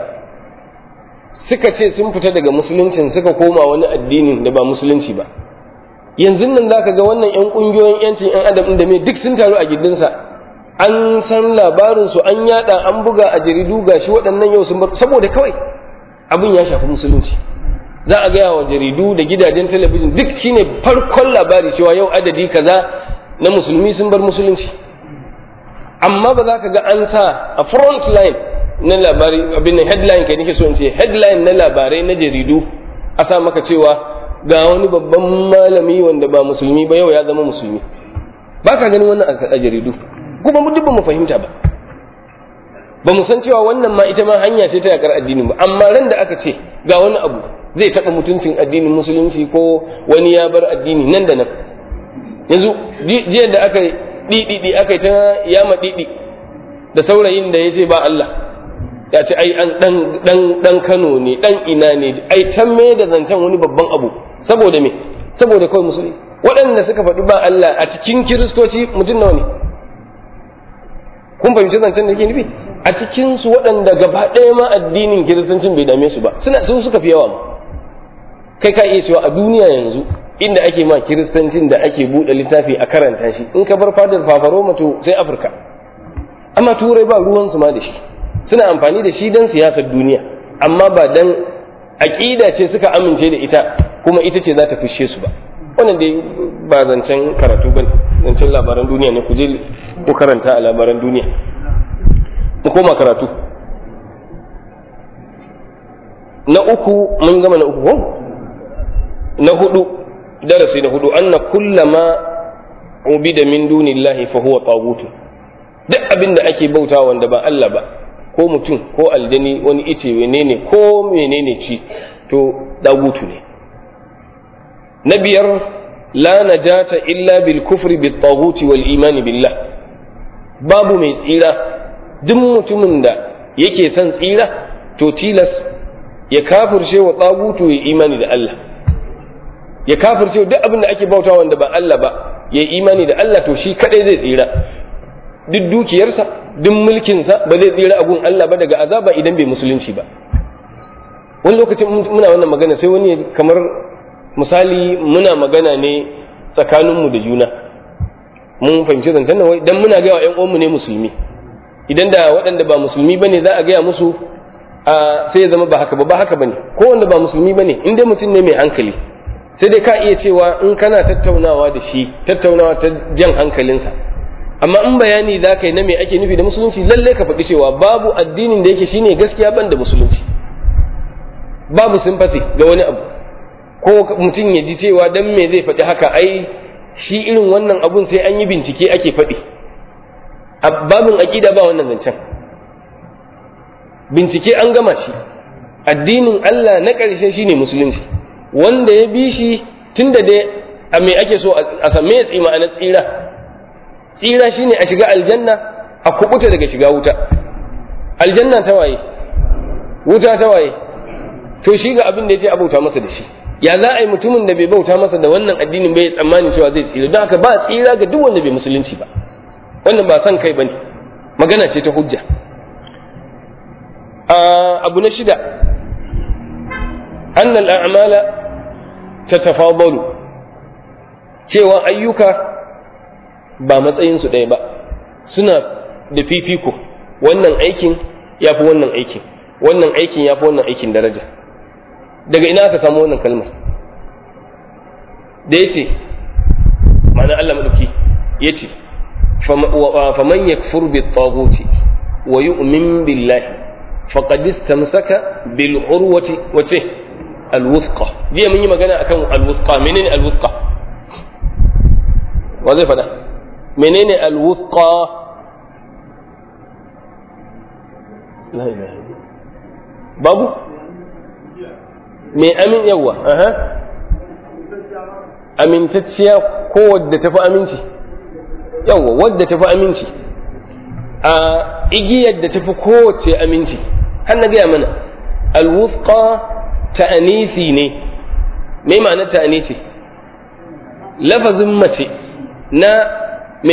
suka ce sun fita daga musuluncin suka koma wani addinin da ba musulunci ba yanzu nan za ka ga wannan 'yan ƙungiyoyin 'yancin 'yan adam da mai duk sun taru a gindinsa an san labarinsu an yada an buga a jaridu gashi waɗannan yau sun bar saboda kawai abin ya shafi musulunci za a gaya wa jaridu da gidajen talabijin duk shine farkon labari cewa yau adadi kaza na musulmi sun bar musulunci amma ba za ka ga an sa a front line na labari abin nan headline kai nake so in ce headline na labarai na jaridu a sa maka cewa ga wani babban malami wanda ba musulmi ba yau ya zama musulmi ba ka ganin wannan a jaridu kuma mu duk ba mu fahimta ba ba mu san cewa wannan ma ita ma hanya ce ta yakar addinin ba amma ran da aka ce ga wani abu zai taɓa mutuncin addinin musulunci ko wani ya bar addini nan da nan yanzu jiya da aka ɗiɗiɗi aka yi ta yama ɗiɗi da saurayin da ya ce ba Allah ya ce ai an ɗan Kano ne ɗan ina ne ai can me da zancen wani babban abu saboda me saboda kawai musulmi waɗanda suka faɗi ba Allah a cikin kiristoci mutum nawa ne kun fahimci zancen da ke nufi a cikin su waɗanda gaba ɗaya ma addinin kiristancin bai dame su ba suna su suka fi yawa ma kai ka iya cewa a duniya yanzu inda ake ma kiristancin da ake buɗe littafi a karanta shi in ka bar fadar fafaro to sai afirka amma turai ba ruwansu ma da shi suna amfani da shi don siyasar duniya amma ba dan aƙida ce suka amince da ita kuma ita ce za ta fishe su ba wannan dai ba zancen karatu ba zancen labaran duniya ne ku je ku karanta a labaran duniya mu koma karatu na uku mun gama na uku ko na hudu darasi na hudu anna kullama ubida min dunillahi fa huwa taghut duk abin da ake bauta wanda ba Allah ba ko mutum ko aljani wani ice menene ko menene ci to dagutu ne na biyar la najata illa bil kufri bit taghuti wal iman billah babu mai tsira duk mutumin da yake son tsira to tilas ya kafirce wa tsagutu ya imani da Allah ya kafirce duk abin da ake bauta wanda ba Allah ba ya imani da Allah to shi kadai zai tsira duk dukiyarsa duk mulkinsa ba zai tsira a gun Allah ba daga azaba idan bai musulunci ba wani lokacin muna wannan magana sai wani kamar misali muna magana ne tsakaninmu da juna mun fahimci zancen nan dan muna gaya wa ƴan uwanmu ne musulmi idan da waɗanda ba musulmi bane za a gaya musu a sai ya zama ba haka ba ba haka bane ko wanda ba musulmi bane in dai mutum ne mai hankali sai dai ka iya cewa in kana tattaunawa da shi tattaunawa ta jan hankalinsa amma in bayani za ka yi na me ake nufi da musulunci lalle ka faɗi cewa babu addinin da yake shine gaskiya ban da musulunci babu sympathy ga wani abu ko mutum ya ji cewa dan me zai faɗi haka ai shi irin wannan abun sai an yi bincike ake faɗi a babin aƙida ba wannan zancen bincike an gama shi addinin Allah na ƙarshe shine musulunci wanda ya bi shi tunda dai a me ake so a same ya tsima a tsira tsira shine a shiga aljanna a kubuta daga shiga wuta aljanna ta waye wuta ta waye to shi ga abin da ya ce abauta masa da shi ya za a yi mutumin da bai bauta masa da wannan addinin bai tsammani cewa zai tsira don haka ba tsira ga duk wanda bai musulunci ba wannan ba son kai bane magana ce ta hujja abu na shida annal a'mala tatafadalu cewa ayyuka ba matsayinsu ɗaya ba suna da fifiko wannan aikin ya fi wannan aikin wannan aikin ya fi wannan aikin daraja daga ina aka samu wannan kalmar da ya ce ma'ana Allah maɗauki ya ce faman yakfur bi taghuti wa yu'min billahi faqad istamsaka bil urwati wace al wuthqa jiya mun yi magana akan al wuthqa menene al wuthqa wa zai fada menene al wuthqa la ilaha babu me amin yawa aha amintacciya ko wadda tafi aminci yawa wadda tafi aminci a igiyar da tafi kowace aminci har na gaya mana alwufqa ta'anisi ne me ma'ana ta'anisi lafazin mace na me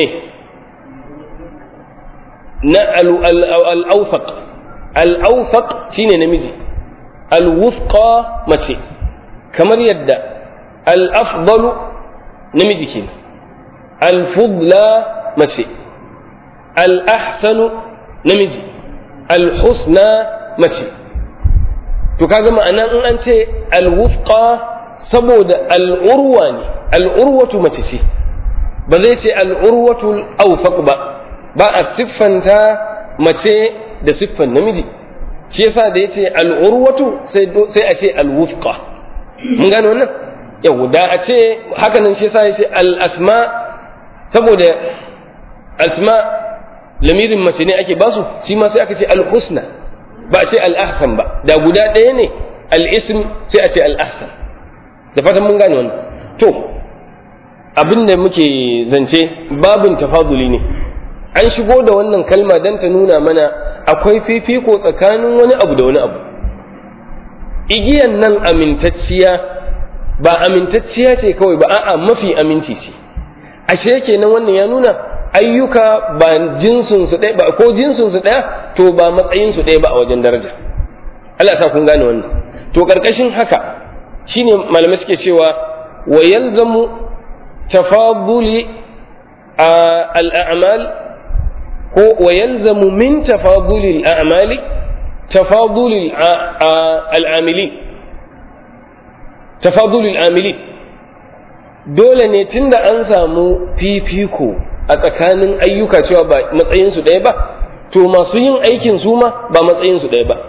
na al-awfaq al-awfaq shine namiji al-wufqa mace kamar yadda al-afdalu namiji kenan al-fudla mace al-ahsanu namiji al-husna mace to kaga ma'ana in an ce al-wufqa saboda al-urwa ne al-urwatu mace ce ba zai ce al-urwatu al-awfaq ba ba a siffanta mace da siffan namiji shi yasa da yace al-urwatu sai sai a ce al-wufqa mun gane wannan yau da a ce hakanan shi sa ya ce al-asma saboda asma lamirin mace ne ake basu shi ma sai aka ce al-husna ba a ce al-ahsan ba da guda ɗaya ne al-ism sai a ce al-ahsan da fatan mun gane wannan to abin da muke zance babin tafaduli ne an shigo da wannan kalma don ta nuna mana akwai fifiko tsakanin wani abu da wani abu igiyan nan amintacciya ba amintacciya ce kawai ba a'a mafi aminci ce ashe kenan wannan ya nuna ayyuka ba jinsin su ɗaya ba ko jinsin su ɗaya to ba matsayin su ɗaya ba a wajen daraja Allah sa kun gane wannan to karkashin haka shine malamai suke cewa wa yalzamu tafaduli al-a'mal ko wa yalzamu min tafaduli al-a'mali tafaduli al-amilin tafaduli al-amilin dole ne tunda an samu fifiko a tsakanin ayyuka cewa ba matsayinsu ɗaya ba to masu yin aikin su ma ba matsayinsu ɗaya ba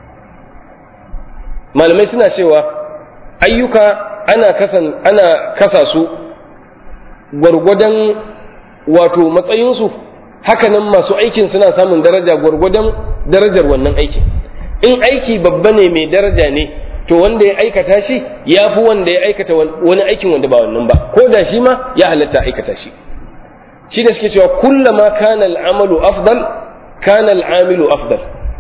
malamai suna cewa ayyuka ana kasan ana kasa su gwargwadon wato matsayinsu hakanan masu aikin suna samun daraja gwargwadon darajar wannan aikin in aiki babba ne mai daraja ne to wanda ya aikata shi ya fi wanda ya aikata wani aikin wanda ba wannan ba ko da shi ma ya halatta aikata shi shi da suke cewa kullama kana al'amalu afdal kana al'amilu afdal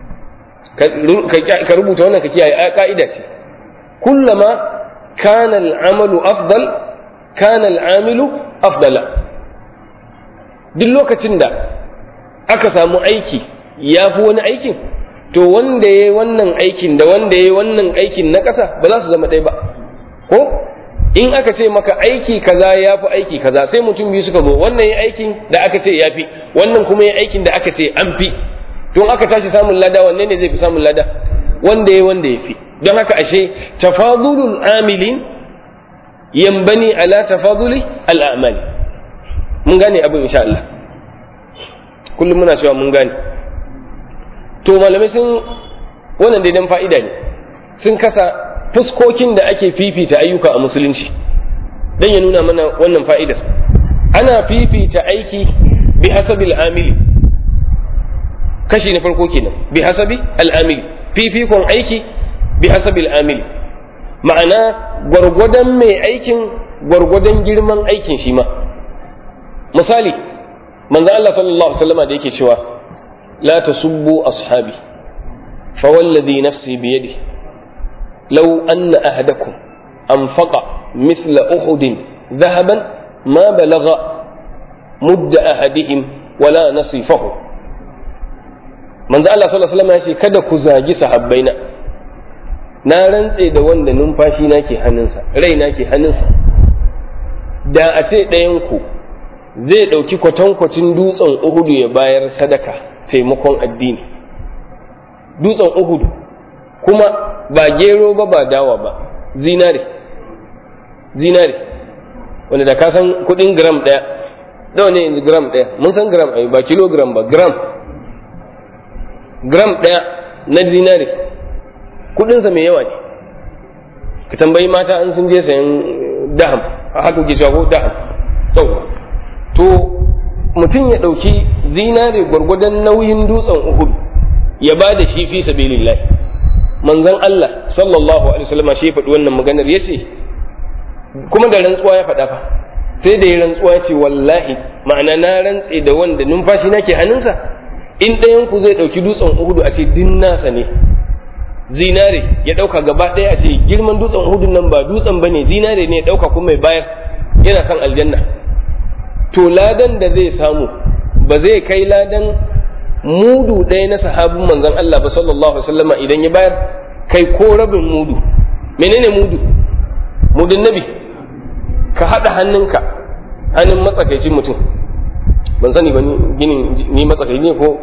ka rubuta wannan ka kiyaye ka'ida ce kullama kana al'amalu afdal kana al'amilu afdala duk lokacin da aka samu aiki ya fi wani aikin to wanda ya yi wannan aikin da wanda ya yi wannan aikin na ƙasa ba za su zama ɗaya ba ko in aka ce maka aiki kaza ya fi aiki kaza sai mutum biyu suka zo wannan ya aikin da aka ce ya fi wannan kuma ya aikin da aka ce an fi don aka tashi samun lada wanne ne zai fi samun lada wanda ya wanda ya fi don haka ashe tafadulul amilin yambani ala tafaduli al'amali mun gane abin insha Allah kullum muna cewa mun gane to malamai sun wannan daidan fa'ida ne sun kasa fuskokin da ake fifita ayyuka a musulunci don ya nuna mana wannan fa'idar ana fifita aiki bi hasabi al'amili kashi na farko kenan bi hasabi al'amili fifikon aiki bi hasabi al'amili ma'ana gwargwadon mai aikin gwargwadon girman aikin shi ma misali manzo Allah sallallahu alaihi wasallam da yake cewa la tasubbu ashabi fa wallazi nafsi bi yadihi law anna ahadakum anfaqa mithla uhudin dhahaban ma balagha mudda ahadihim wala nasifahu manzo Allah sallallahu alaihi wasallam ya ce kada ku zagi sahabbaina na rantse da wanda numfashi na ke hannunsa rai na ke hannunsa da a ce ɗayan ku zai ɗauki kwatankwacin dutsen uhudu ya bayar sadaka taimakon addini dutsen uhudu kuma ba gero ba ba dawa ba zinare zinare wanda da ka san kuɗin gram ɗaya nawa ne yanzu gram ɗaya mun san gram ai ba kilogram ba gram gram ɗaya na zinare kudinsa mai yawa ne ka tambayi mata an sun je sayan daham a haka ke shago daham to mutum ya ɗauki zinare gwargwadon nauyin dutsen uhud ya ba da shi fi sabilillah manzon Allah sallallahu alaihi wasallam shi ya faɗi wannan maganar ya ce kuma da rantsuwa ya faɗa fa sai da ya rantsuwa ce wallahi ma'ana na rantse da wanda numfashi nake hannunsa in ɗayan ku zai ɗauki dutsen uhudu a ce din nasa ne zinare ya ɗauka gaba ɗaya a ce girman dutsen uhudun nan ba dutsen ba ne zinare ne ya ɗauka kuma mai bayar yana kan aljanna to ladan da zai samu ba zai kai ladan mudu ɗaya na sahabin manzon Allah ba sallallahu alaihi wasallama idan ya bayar kai ko rabin mudu menene mudu mudun nabi ka haɗa hannunka hannun matsakaicin mutum ban sani ba ni ginin ni matsakaici ne ko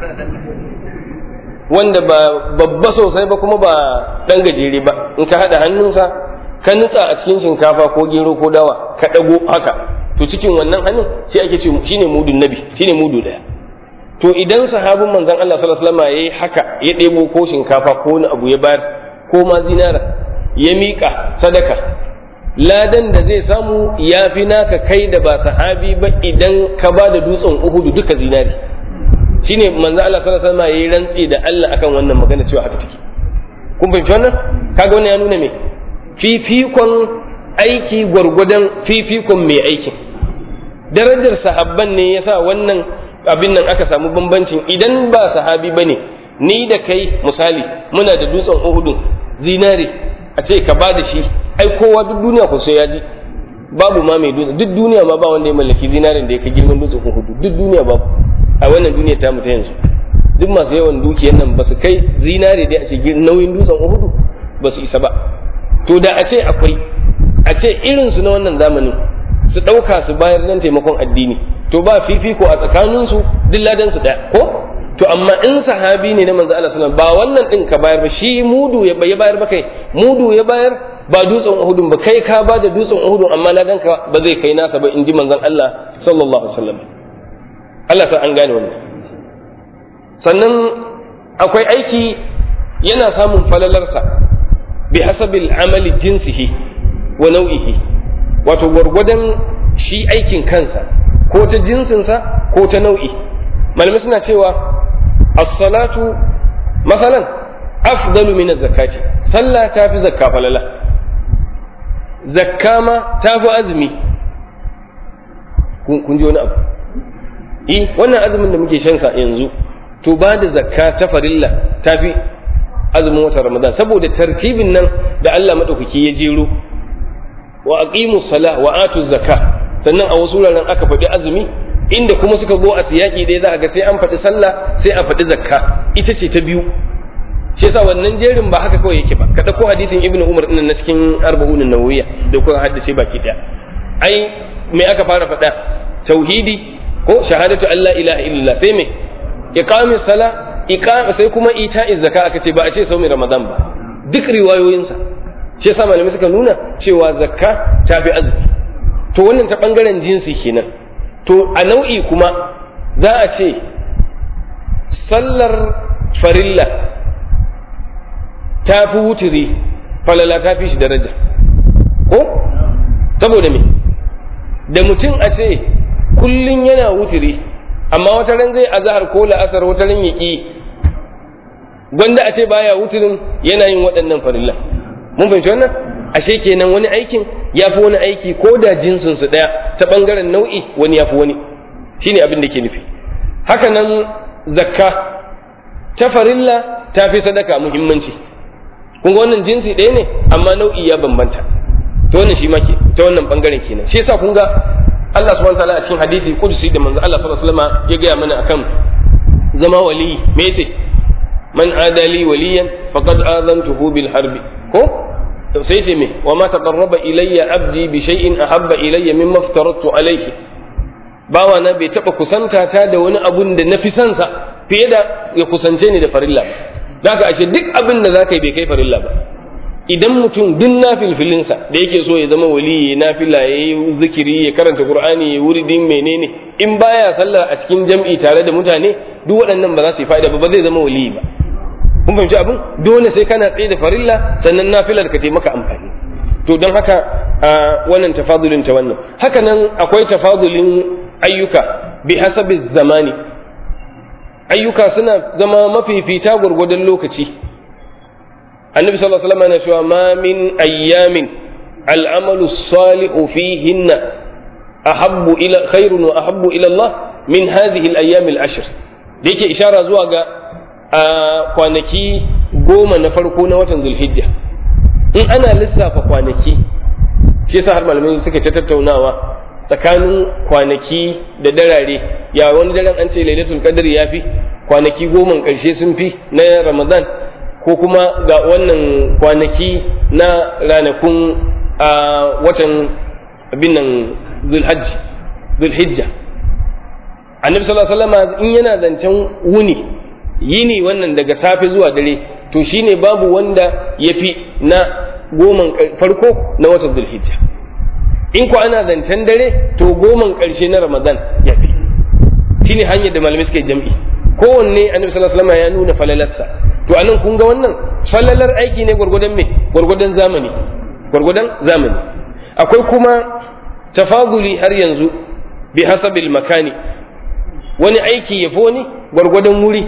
wanda ba babba sosai ba kuma ba ɗan gajere ba in ka haɗa hannunsa ka nutsa a cikin shinkafa ko gero ko dawa ka ɗago haka to cikin wannan hannun shi ake ce shine mudun nabi shine mudu ɗaya to idan sahabin manzon Allah sallallahu alaihi wasallam yayi haka ya ɗebo ko shinkafa ko wani abu ya bayar ko ma zinara ya miƙa sadaka ladan da zai samu ya fi naka kai da ba sahabi ba idan ka ba da dutsen uhudu duka zinari shine manzo Allah sallallahu alaihi wasallam yayi rantsi da Allah akan wannan magana cewa haka take kun fahimci wannan kaga wannan ya nuna me fifikon aiki gwargwadon fifikon mai aikin darajar sahabban ne yasa wannan abin nan aka samu bambancin idan ba sahabi bane ni da kai misali muna da dutsen uhudu zinari a ce ka ba da shi ai kowa duk duniya ko sai ya ji babu ma mai dutse duk duniya ma ba wanda ya mallaki zinarin da ya kai girman dutsen uhudu duk duniya babu a wannan duniya ta mu ta yanzu duk masu yawan dukiyar nan ba su kai zinare da a ce nauyin dutsen uhudu ba su isa ba to da a ce akwai a ce irin su na wannan zamanin su ɗauka su bayar nan taimakon addini to ba fifiko a tsakaninsu duk ladan su ɗaya ko to amma in sahabi ne na manzo Allah sallallahu ba wannan din ka bayar ba shi mudu ya bayar ba kai mudu ya bayar ba dutsen uhudun ba kai ka ba da dutsen uhudun amma ladan ka ba zai kai nasa ba in ji manzon Allah sallallahu alaihi wasallam Allah sa an gane wannan sannan akwai aiki yana samun falalarsa bi hasabil amali jinsihi wa nau'ihi wato gwargwadon shi aikin kansa ko ta jinsinsa ko ta nau'i malamai suna cewa as-salatu masalan afdalu min az-zakati sallah ta fi zakka falala zakka ma ta fi azumi kun ji wani abu eh wannan azumin da muke shan sa yanzu to ba da zakka ta farilla ta fi azumin watan ramadan saboda tartibin nan da Allah madaukaki ya jero wa aqimu salah wa atu zakka sannan a wasu wuraren aka faɗi azumi inda kuma suka zo a siyaki dai za a ga sai an faɗi sallah sai a faɗi zakka ita ce ta biyu shi yasa wannan jerin ba haka kawai yake ba ka dauko hadisin ibnu umar din na cikin arba'un nawawiyya da kuka haddace baki daya ai me aka fara faɗa tauhidi ko shahadatu an la ilaha illallah sai me iqami sala iqama sai kuma ita'i zakka aka ce ba a ce saumi ramadan ba duk riwayoyinsa shi yasa malamai suka nuna cewa zakka ta fi azumi to wannan ta bangaren jinsi kenan to a nau'i kuma za a ce sallar farilla ta fi wuturi falala ta fi shi daraja ko saboda me da mutum a ce kullum yana wuturi amma wata ran zai azahar ko la'asar wata ran ya ƙi gwanda a ce baya wuturin yana yin waɗannan farilla mun fahimci wannan ashe kenan wani aikin ya fi wani aiki ko da jinsin su ɗaya ta ɓangaren nau'i wani ya fi wani shine abin da ke nufi haka nan zakka ta farilla ta fi sadaka muhimmanci kun ga wannan jinsi ɗaya ne amma nau'i ya bambanta ta wannan shi ma ke ta wannan ɓangaren kenan shi yasa kun ga Allah subhanahu wa ta'ala a cikin hadisi kudusi da manzo Allah sallallahu alaihi wasallam ya gaya mana akan zama wali me yace man adali waliyan faqad azantuhu bil harbi ko sai ce me wa ma taqarraba ilayya abdi bi shay'in ahabba ilayya mimma aftaratu alayhi bawa na bai taba kusanta ta da wani abun da nafi son sa fiye da ya kusance ni da farilla zaka ashe duk abin da zaka yi bai kai farilla ba idan mutum duk nafilfilinsa da yake so ya zama wali ya nafila ya yi zikiri ya karanta qur'ani ya wuridin menene in baya sallah a cikin jam'i tare da mutane duk waɗannan ba za su yi fa'ida ba ba zai zama wali ba kun fahimci abin dole sai kana tsaye da farilla sannan nafilar ka taimaka amfani to don haka wannan tafadulin ta wannan haka nan akwai tafadulin ayyuka bi hasabi zamani ayyuka suna zama mafifita gwargwadon lokaci annabi sallallahu alaihi wasallam yana cewa ma min ayyamin al'amalu salihu fihinna ahabbu ila khairun wa ahabbu ila Allah min hadhihi al-ayyam al-ashr da yake ishara zuwa ga kwanaki goma na farko na watan zulhijja in ana lissafa kwanaki shi yasa har malamai suka ta tattaunawa tsakanin kwanaki da darare ya wani daren an ce lailatul qadr ya fi kwanaki goma karshe sun fi na ramadan ko kuma ga wannan kwanaki na ranakun a watan abin nan zulhijja annabi sallallahu alaihi wasallam in yana zancen wuni yini wannan daga safe zuwa dare to shine babu wanda ya fi na goman farko na watan zulhijja in ko ana zancen dare to goman ƙarshe na ramadan ya fi shine hanyar da malamai suke jam'i kowanne annabi sallallahu alaihi wasallam ya nuna falalarsa to anan kun ga wannan falalar aiki ne gwargwadon me gwargwadon zamani gwargwadon zamani akwai kuma tafaduli har yanzu bi hasabil makani wani aiki ya fi wani gwargwadon wuri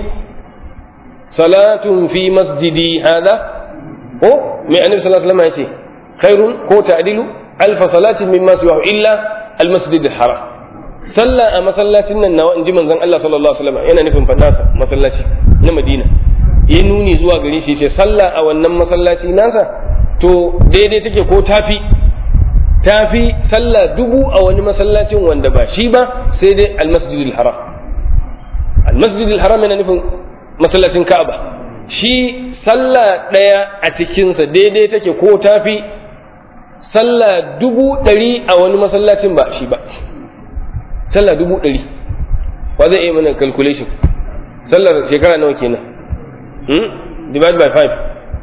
salatun fi masjidi hada ko mai annabi sallallahu alaihi wasallam yace khairun ko ta'dilu alfa salatin mimma siwa illa almasjid alharam sallah a masallacin nan nawa inji manzon Allah sallallahu alaihi wasallam yana nufin fadasa masallaci na Madina ya nuni zuwa gare shi ce sallah a wannan masallaci nasa to daidai take ko tafi tafi sallah dubu a wani masallacin wanda ba shi ba sai dai almasjidil haram almasjidil haram yana nufin masallacin Ka'aba shi sallah ɗaya a cikinsa daidai take ko tafi sallah dubu ɗari a wani masallacin ba shi ba sallah dubu ɗari wa zai iya mana calculation sallar shekara nawa kenan hmm? divide by five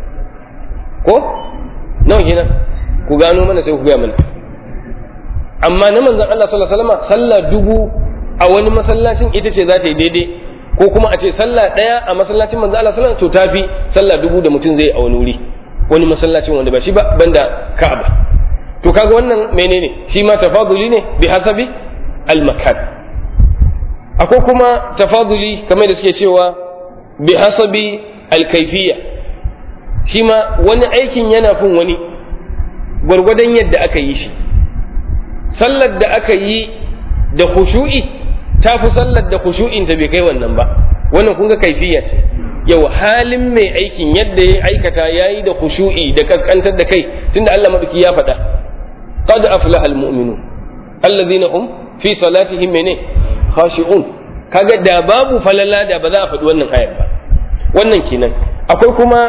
ko nawa kenan ku gano mana sai ku gaya mana amma na manzon Allah sallallahu alaihi wasallam sallah dubu a wani masallacin ita ce za ta yi daidai ko kuma a ce sallah ɗaya a masallacin manzon Allah sallallahu alaihi wasallam to tafi sallah dubu da mutum zai a wani wuri wani masallacin wanda ba shi ba banda Ka'aba to kaga wannan menene shi ma tafaduli ne bi hasabi al-makan akwai kuma tafaduli kamar da suke cewa bi hasabi al-kayfiyya shi ma wani aikin yana fin wani gwargwadon yadda aka yi shi sallar da aka yi da khushu'i ta fi sallar da khushu'in ta bai kai wannan ba wannan kun ga kaifiya ce yau halin mai aikin yadda ya aikata yayi da khushu'i da kaskantar da kai tunda Allah madauki ya faɗa qad aflaha almu'minun alladhina hum fi salatihim mene khashi'un kaga da babu falala da ba za a faɗi wannan ayar ba wannan kenan akwai kuma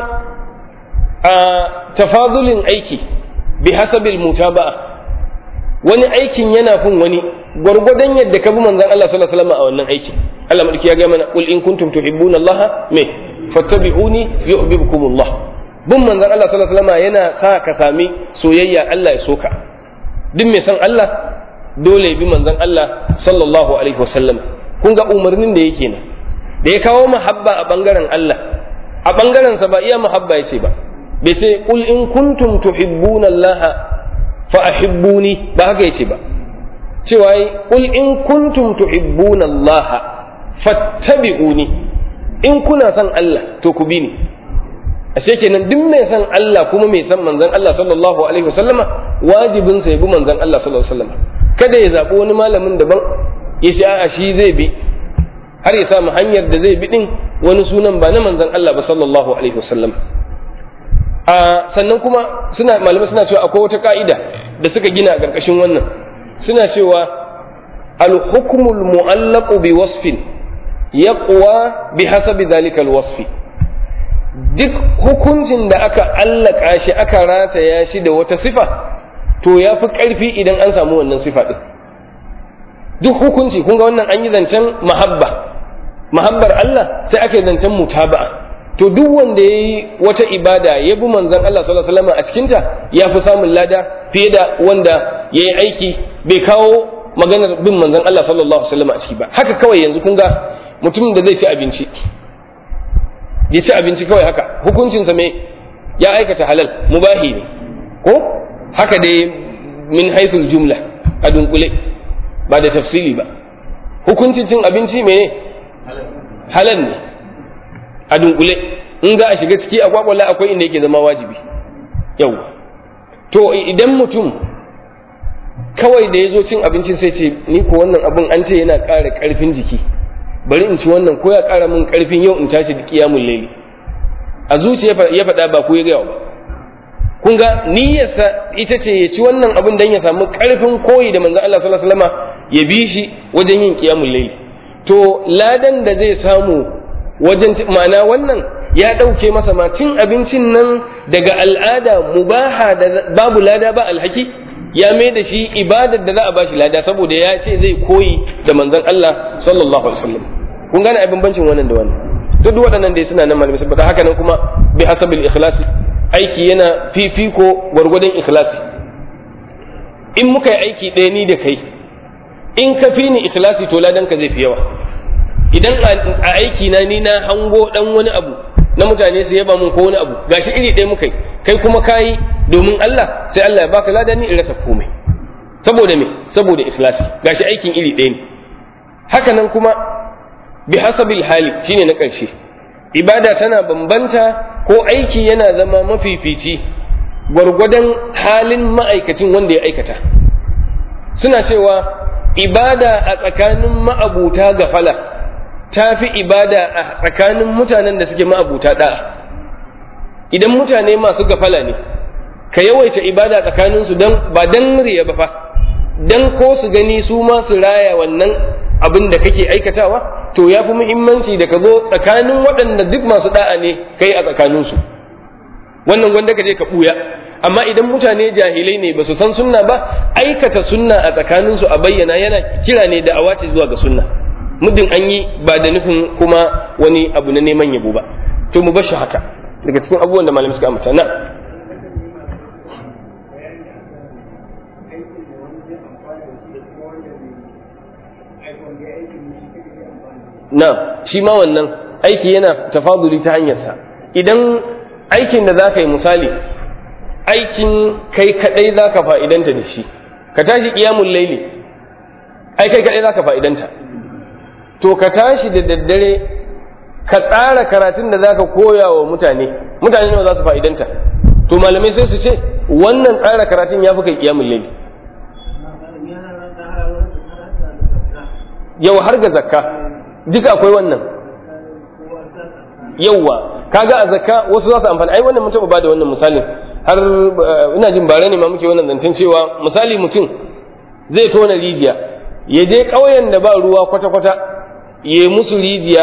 a tafadulin aiki bi hasabil mutaba'a wani aikin yana fin wani gwargwadon yadda ka bi manzon Allah sallallahu alaihi wasallam a wannan aikin Allah madauki ya ga mana qul in kuntum tuhibbuna Allah me fattabi'uni yuhibbukumullah bin manzon Allah sallallahu alaihi wasallam yana sa ka sami soyayya Allah ya soka duk mai san Allah dole bi manzon Allah sallallahu alaihi wasallam kun ga umarnin da yake nan da ya kawo mahabba a bangaren Allah a bangaren sa ba iya mahabba yace ba bai ce qul in kuntum tuhibbuna Allah fa ahibbuni ba haka yace ba cewa qul in kuntum tuhibbuna Allah fattabi'uni in kuna son Allah to ku bi ni ashe kenan duk mai son Allah kuma mai son manzon Allah sallallahu alaihi wasallama wajibin sa ya bi manzon Allah sallallahu alaihi wasallama kada ya zabi wani malamin daban ya ce a'a shi zai bi har ya samu hanyar da zai bi din wani sunan ba na manzon Allah ba sallallahu alaihi wasallama a sannan kuma suna malamai suna cewa akwai wata ka'ida da suka gina a ƙarƙashin wannan suna cewa al-hukmul mu'allaqu bi wasfin yaqwa bi hasabi dhalika al-wasfi duk hukuncin da aka allaka shi aka rataya shi da wata sifa to ya fi ƙarfi idan an samu wannan sifa ɗin duk hukunci kun ga wannan an yi zancen mahabba mahabbar Allah sai aka yi zancen mutaba'a to duk wanda ya yi wata ibada ya bi manzon Allah sallallahu alaihi wasallam a cikinta ya fi samun lada fiye da wanda ya yi aiki bai kawo maganar bin manzon Allah sallallahu alaihi wasallam a ciki ba haka kawai yanzu kun ga mutumin da zai ci abinci ya ci abinci kawai haka hukuncinsa me ya aikata halal mubahi ne ko haka dai min haithul jumla a dunkule ba da tafsili ba hukuncin cin abinci me halal ne a dunkule in za a shiga ciki a kwakwala akwai inda yake zama wajibi yau to idan mutum kawai da ya zo cin abincin sai ce ni ko wannan abin an ce yana ƙara ƙarfin jiki bari in ci wannan ko ya ƙara min ƙarfin yau in tashi da kiyamun laili a zuciya ya faɗa ba ko ya gaya ba kun ga niyyarsa ita ce ya ci wannan abin dan ya samu ƙarfin koyi da manzon Allah sallallahu alaihi wasallam ya bi shi wajen yin kiyamun laili to ladan da zai samu wajen ma'ana wannan ya ɗauke masa ma cin abincin nan daga al'ada mubaha da babu lada ba alhaki ya mai da shi ibadar da za a bashi lada saboda ya ce zai koyi da manzon Allah sallallahu alaihi wasallam kun gane abin bancin wannan da wannan duk waɗannan dai suna nan malamai saboda haka nan kuma bi hasabil ikhlasi aiki yana fifiko gwargwadon ikhlasi in muka yi aiki ɗaya ni da kai in ka fi ni ikhlasi to ladan ka zai fi yawa idan a aiki na ni na hango dan wani abu na mutane su yaba mun ko wani abu gashi iri ɗaya muka yi kai kuma kayi domin Allah sai Allah ya baka lada ni in rasa komai saboda me saboda ikhlasi gashi aikin iri ɗaya ne haka nan kuma bi hasabil hali shine na ƙarshe ibada tana bambanta ko aiki yana zama mafifici gwargwadon halin ma'aikacin wanda ya aikata suna cewa ibada a tsakanin ma'abuta gafala ta fi ibada a tsakanin mutanen da suke ma'abuta da'a idan mutane masu gafala ne ka yawaita ibada tsakaninsu don ba don riya ba fa don ko su gani su ma su raya wannan abin da kake aikatawa to ya fi muhimmanci da ka zo tsakanin waɗanda duk masu da'a ne kai a tsakaninsu wannan gwanda ka je ka ɓuya amma idan mutane jahilai ne ba su san sunna ba aikata sunna a tsakaninsu a bayyana yana kira ne da awace zuwa ga sunna muddin an yi ba da nufin kuma wani abu na neman yabo ba to mu bashi haka daga cikin abubuwan da malamai suka ambata na na shi ma wannan aiki yana tafaduli ta hanyarsa idan aikin da za ka yi misali aikin kai kadai za ka fa'idanta da shi ka tashi ƙiyamun laili ai kai kadai za ka fa'idanta to ka tashi da daddare ka tsara karatun da za ka koya wa mutane mutane nawa za su fa'idanta to malamai sai su ce wannan tsara karatun ya fi kai ƙiyamun laili yau har ga zakka duka akwai wannan yauwa kaga a zakka wasu za su amfani ai wannan mutum ba da wannan misalin har ina jin bare ne ma muke wannan zancen cewa misali mutum zai tona rijiya ya je ƙauyen da ba ruwa kwata-kwata ya musu rijiya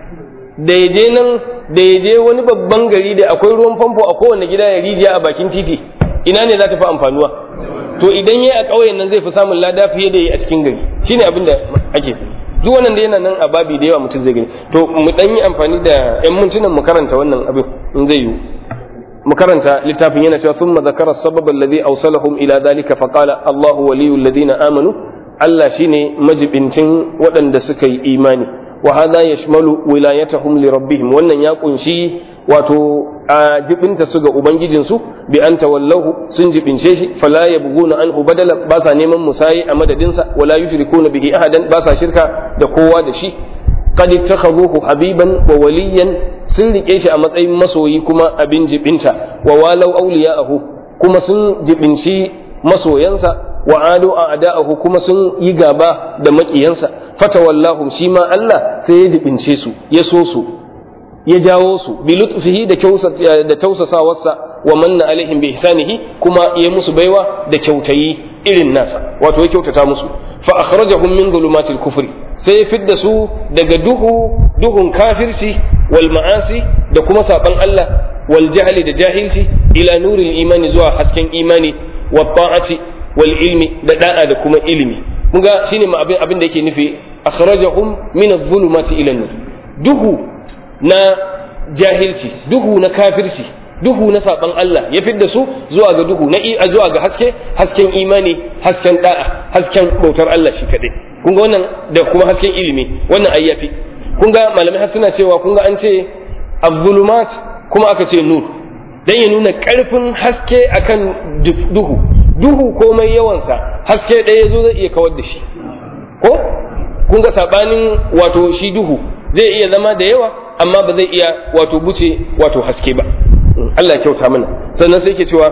da ya je nan da ya je wani babban gari da akwai ruwan famfo a kowane gida ya rijiya a bakin titi ina ne za ta fi amfanuwa to idan ya a ƙauyen nan zai fi samun lada fiye da yi a cikin gari shine abin da ake duk wannan da yana nan a babi da yawa mutum zai gani to mu dan yi amfani da yan mintunan mu karanta wannan abin in zai yiwu mu karanta littafin yana cewa thumma zakara sabab alladhi awsalahum ila dhalika fa qala Allahu waliyul ladina amanu Allah shine majibincin waɗanda suka yi imani wa hadha yashmalu wilayatahum li rabbihim wannan ya kunshi wato a jibinta su ga ubangijinsu bi an tawallahu sun jibince shi fala yabghuna anhu badala ba sa neman musayi a madadinsa wala yushrikuna bihi ahadan ba sa shirka da kowa da shi qad ittakhaduhu habiban wa waliyan sun rike shi a matsayin masoyi kuma abin jibinta wa walau awliya'ahu kuma sun jibinci masoyansa wa adu a'da'ahu kuma sun yi gaba da makiyansa fatawallahum shi ma Allah sai ya jibince su ya so su ya jawo su bi lutfihi da da tausasawarsa wa manna alaihim bi ihsanihi kuma ya musu baiwa da kyautayi irin nasa wato ya kyautata musu fa akhrajahum min zulumatil kufri sai ya fidda su daga duhu duhun kafirci wal ma'asi da kuma saban Allah wal jahli da jahilci ila nuril imani zuwa hasken imani wa ta'ati wal ilmi da da'a da kuma ilimi kun ga shine ma abin abin da yake nufi akhrajahum min adh-dhulumati ila nur duhu na jahilci duhu na kafirci duhu na saban Allah ya fidda su zuwa ga duhu na zuwa ga haske hasken imani hasken da'a hasken bautar Allah shi kadai kun ga wannan da kuma hasken ilimi wannan ayyafi kun ga malamai har suna cewa kun ga an ce az-zulumat kuma aka ce nur dan ya nuna karfin haske akan duhu duhu komai yawansa haske ɗaya zo zai iya kawar da shi ko kun ga sabanin wato shi duhu zai iya zama da yawa amma ba zai iya wato buce wato haske ba Allah ya kyauta mana sannan sai ke cewa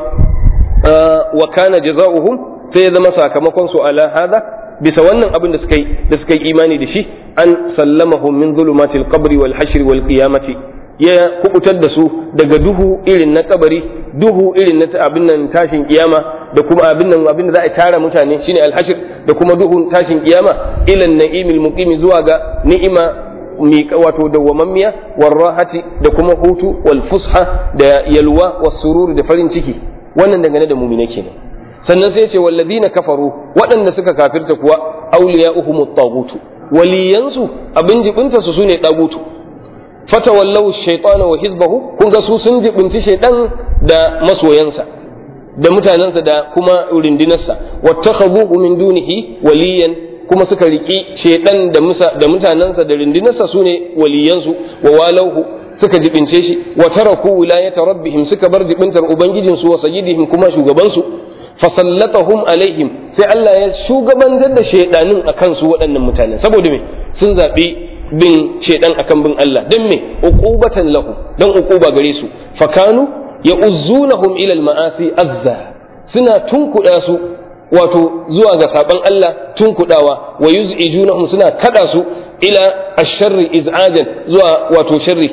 wa kana jazaohum sai ya zama sakamakon su ala hada bisa wannan abin da suka yi da suka yi imani da shi an sallamahum min zulumatil qabri wal hashr wal qiyamati ya kubutar da su daga duhu irin na kabari duhu irin na abin nan tashin kiyama da kuma abin nan abin da za a tara mutane shine alhashir da kuma duhun tashin kiyama ilan na'imil muqimi zuwa ga ni'ima miƙa wato dawwamammiya warrahati da kuma hutu wal fusha da yalwa was sururi da farin ciki wannan dangane da mumine kenan sannan sai ce walladina kafaru waɗanda suka kafirta kuwa awliya'uhum at-taghut waliyansu abin jibinta su sune dagutu fatawallau shaytana wa hizbahu kun ga su sun jibinci shaytan da masoyansa da mutanensa da kuma rundunarsa wattakhadhuhu min dunihi waliyan kuma suka riki shaytan da musa da mutanensa da rundunarsa sune waliyansu wa walauhu suka jibince shi wa taraku wilayata rabbihim suka bar jibintar ubangijinsu wa sayyidihim kuma shugabansu fasallatahum alaihim sai Allah ya shugabantar da shaidanin akan su waɗannan mutanen saboda me sun zaɓi bin shaidan akan bin Allah dan me uqubatan lahu dan uquba gare su fakanu ya'uzzunahum ila al-ma'asi azza suna tunkuɗa su wato zuwa ga saban Allah tunkuɗawa wa yuz'ijunahum suna kada su ila ash-sharri iz'ajan zuwa wato sharri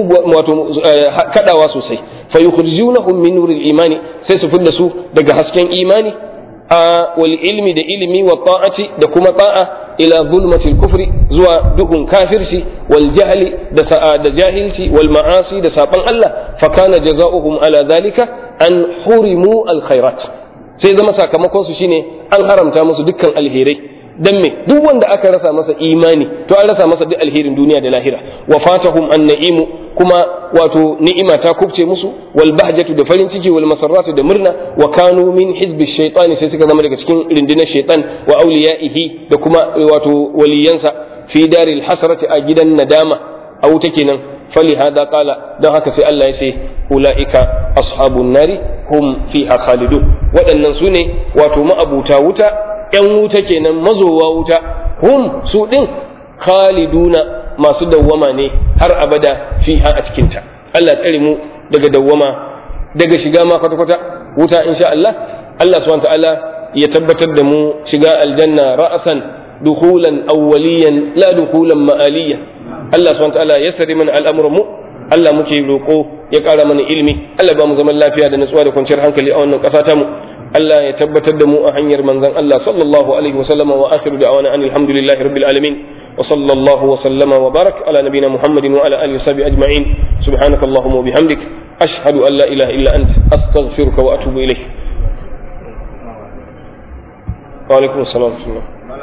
wato kadawa sosai fa yukhrijunahum min nuril imani sai su fidda su daga hasken imani a wal ilmi da ilimi wa ta'ati da kuma ta'a ila zulmatil kufri zuwa duhun kafirci wal jahli da sa'a da jahilci wal ma'asi da saban Allah fa kana jazaohum ala dhalika an hurimu al khairat sai zama sakamakon su shine an haramta musu dukkan alherai dan me duk wanda aka rasa masa imani to an rasa masa duk alherin duniya da lahira wa fatahum an na'imu kuma wato ni'ima ta kubce musu wal bahjatu da farin ciki wal masarratu da murna wa kanu min hizbi shaytani sai suka zama daga cikin rundunar shaytan wa awliyaihi da kuma wato waliyansa fi daril hasrati a gidan nadama a wuta kenan fali hada qala don haka sai Allah ya ce ulaika ashabun nari hum fiha khalidun waɗannan su ne wato ma'abuta wuta ‘yan wuta kenan mazowa wuta hum su ɗin khaliduna masu dawwama ne har abada fiha a cikinta Allah tsare mu daga dawwama daga shiga ma kwata-kwata wuta insha Allah Allah subhanahu ta'ala ya tabbatar da mu shiga aljanna ra'asan dukulan awwaliyan la dukulan ma'aliyan Allah subhanahu ta'ala ya sari mana al'amuran mu Allah muke roƙo ya ƙara mana ilimi Allah ba mu zaman lafiya da natsuwa da kwanciyar hankali a wannan ƙasa ta mu Allah ya tabbatar da mu a hanyar manzon Allah sallallahu alaihi wa sallama wa akhiru da'wana anil hamdulillahi rabbil alamin wa sallallahu wa sallama wa barak ala nabiyyina Muhammadin wa ala alihi wa sahbihi ajma'in subhanaka allahumma wa bihamdik ashhadu an la ilaha illa ant astaghfiruka wa atubu ilayk wa alaikum assalam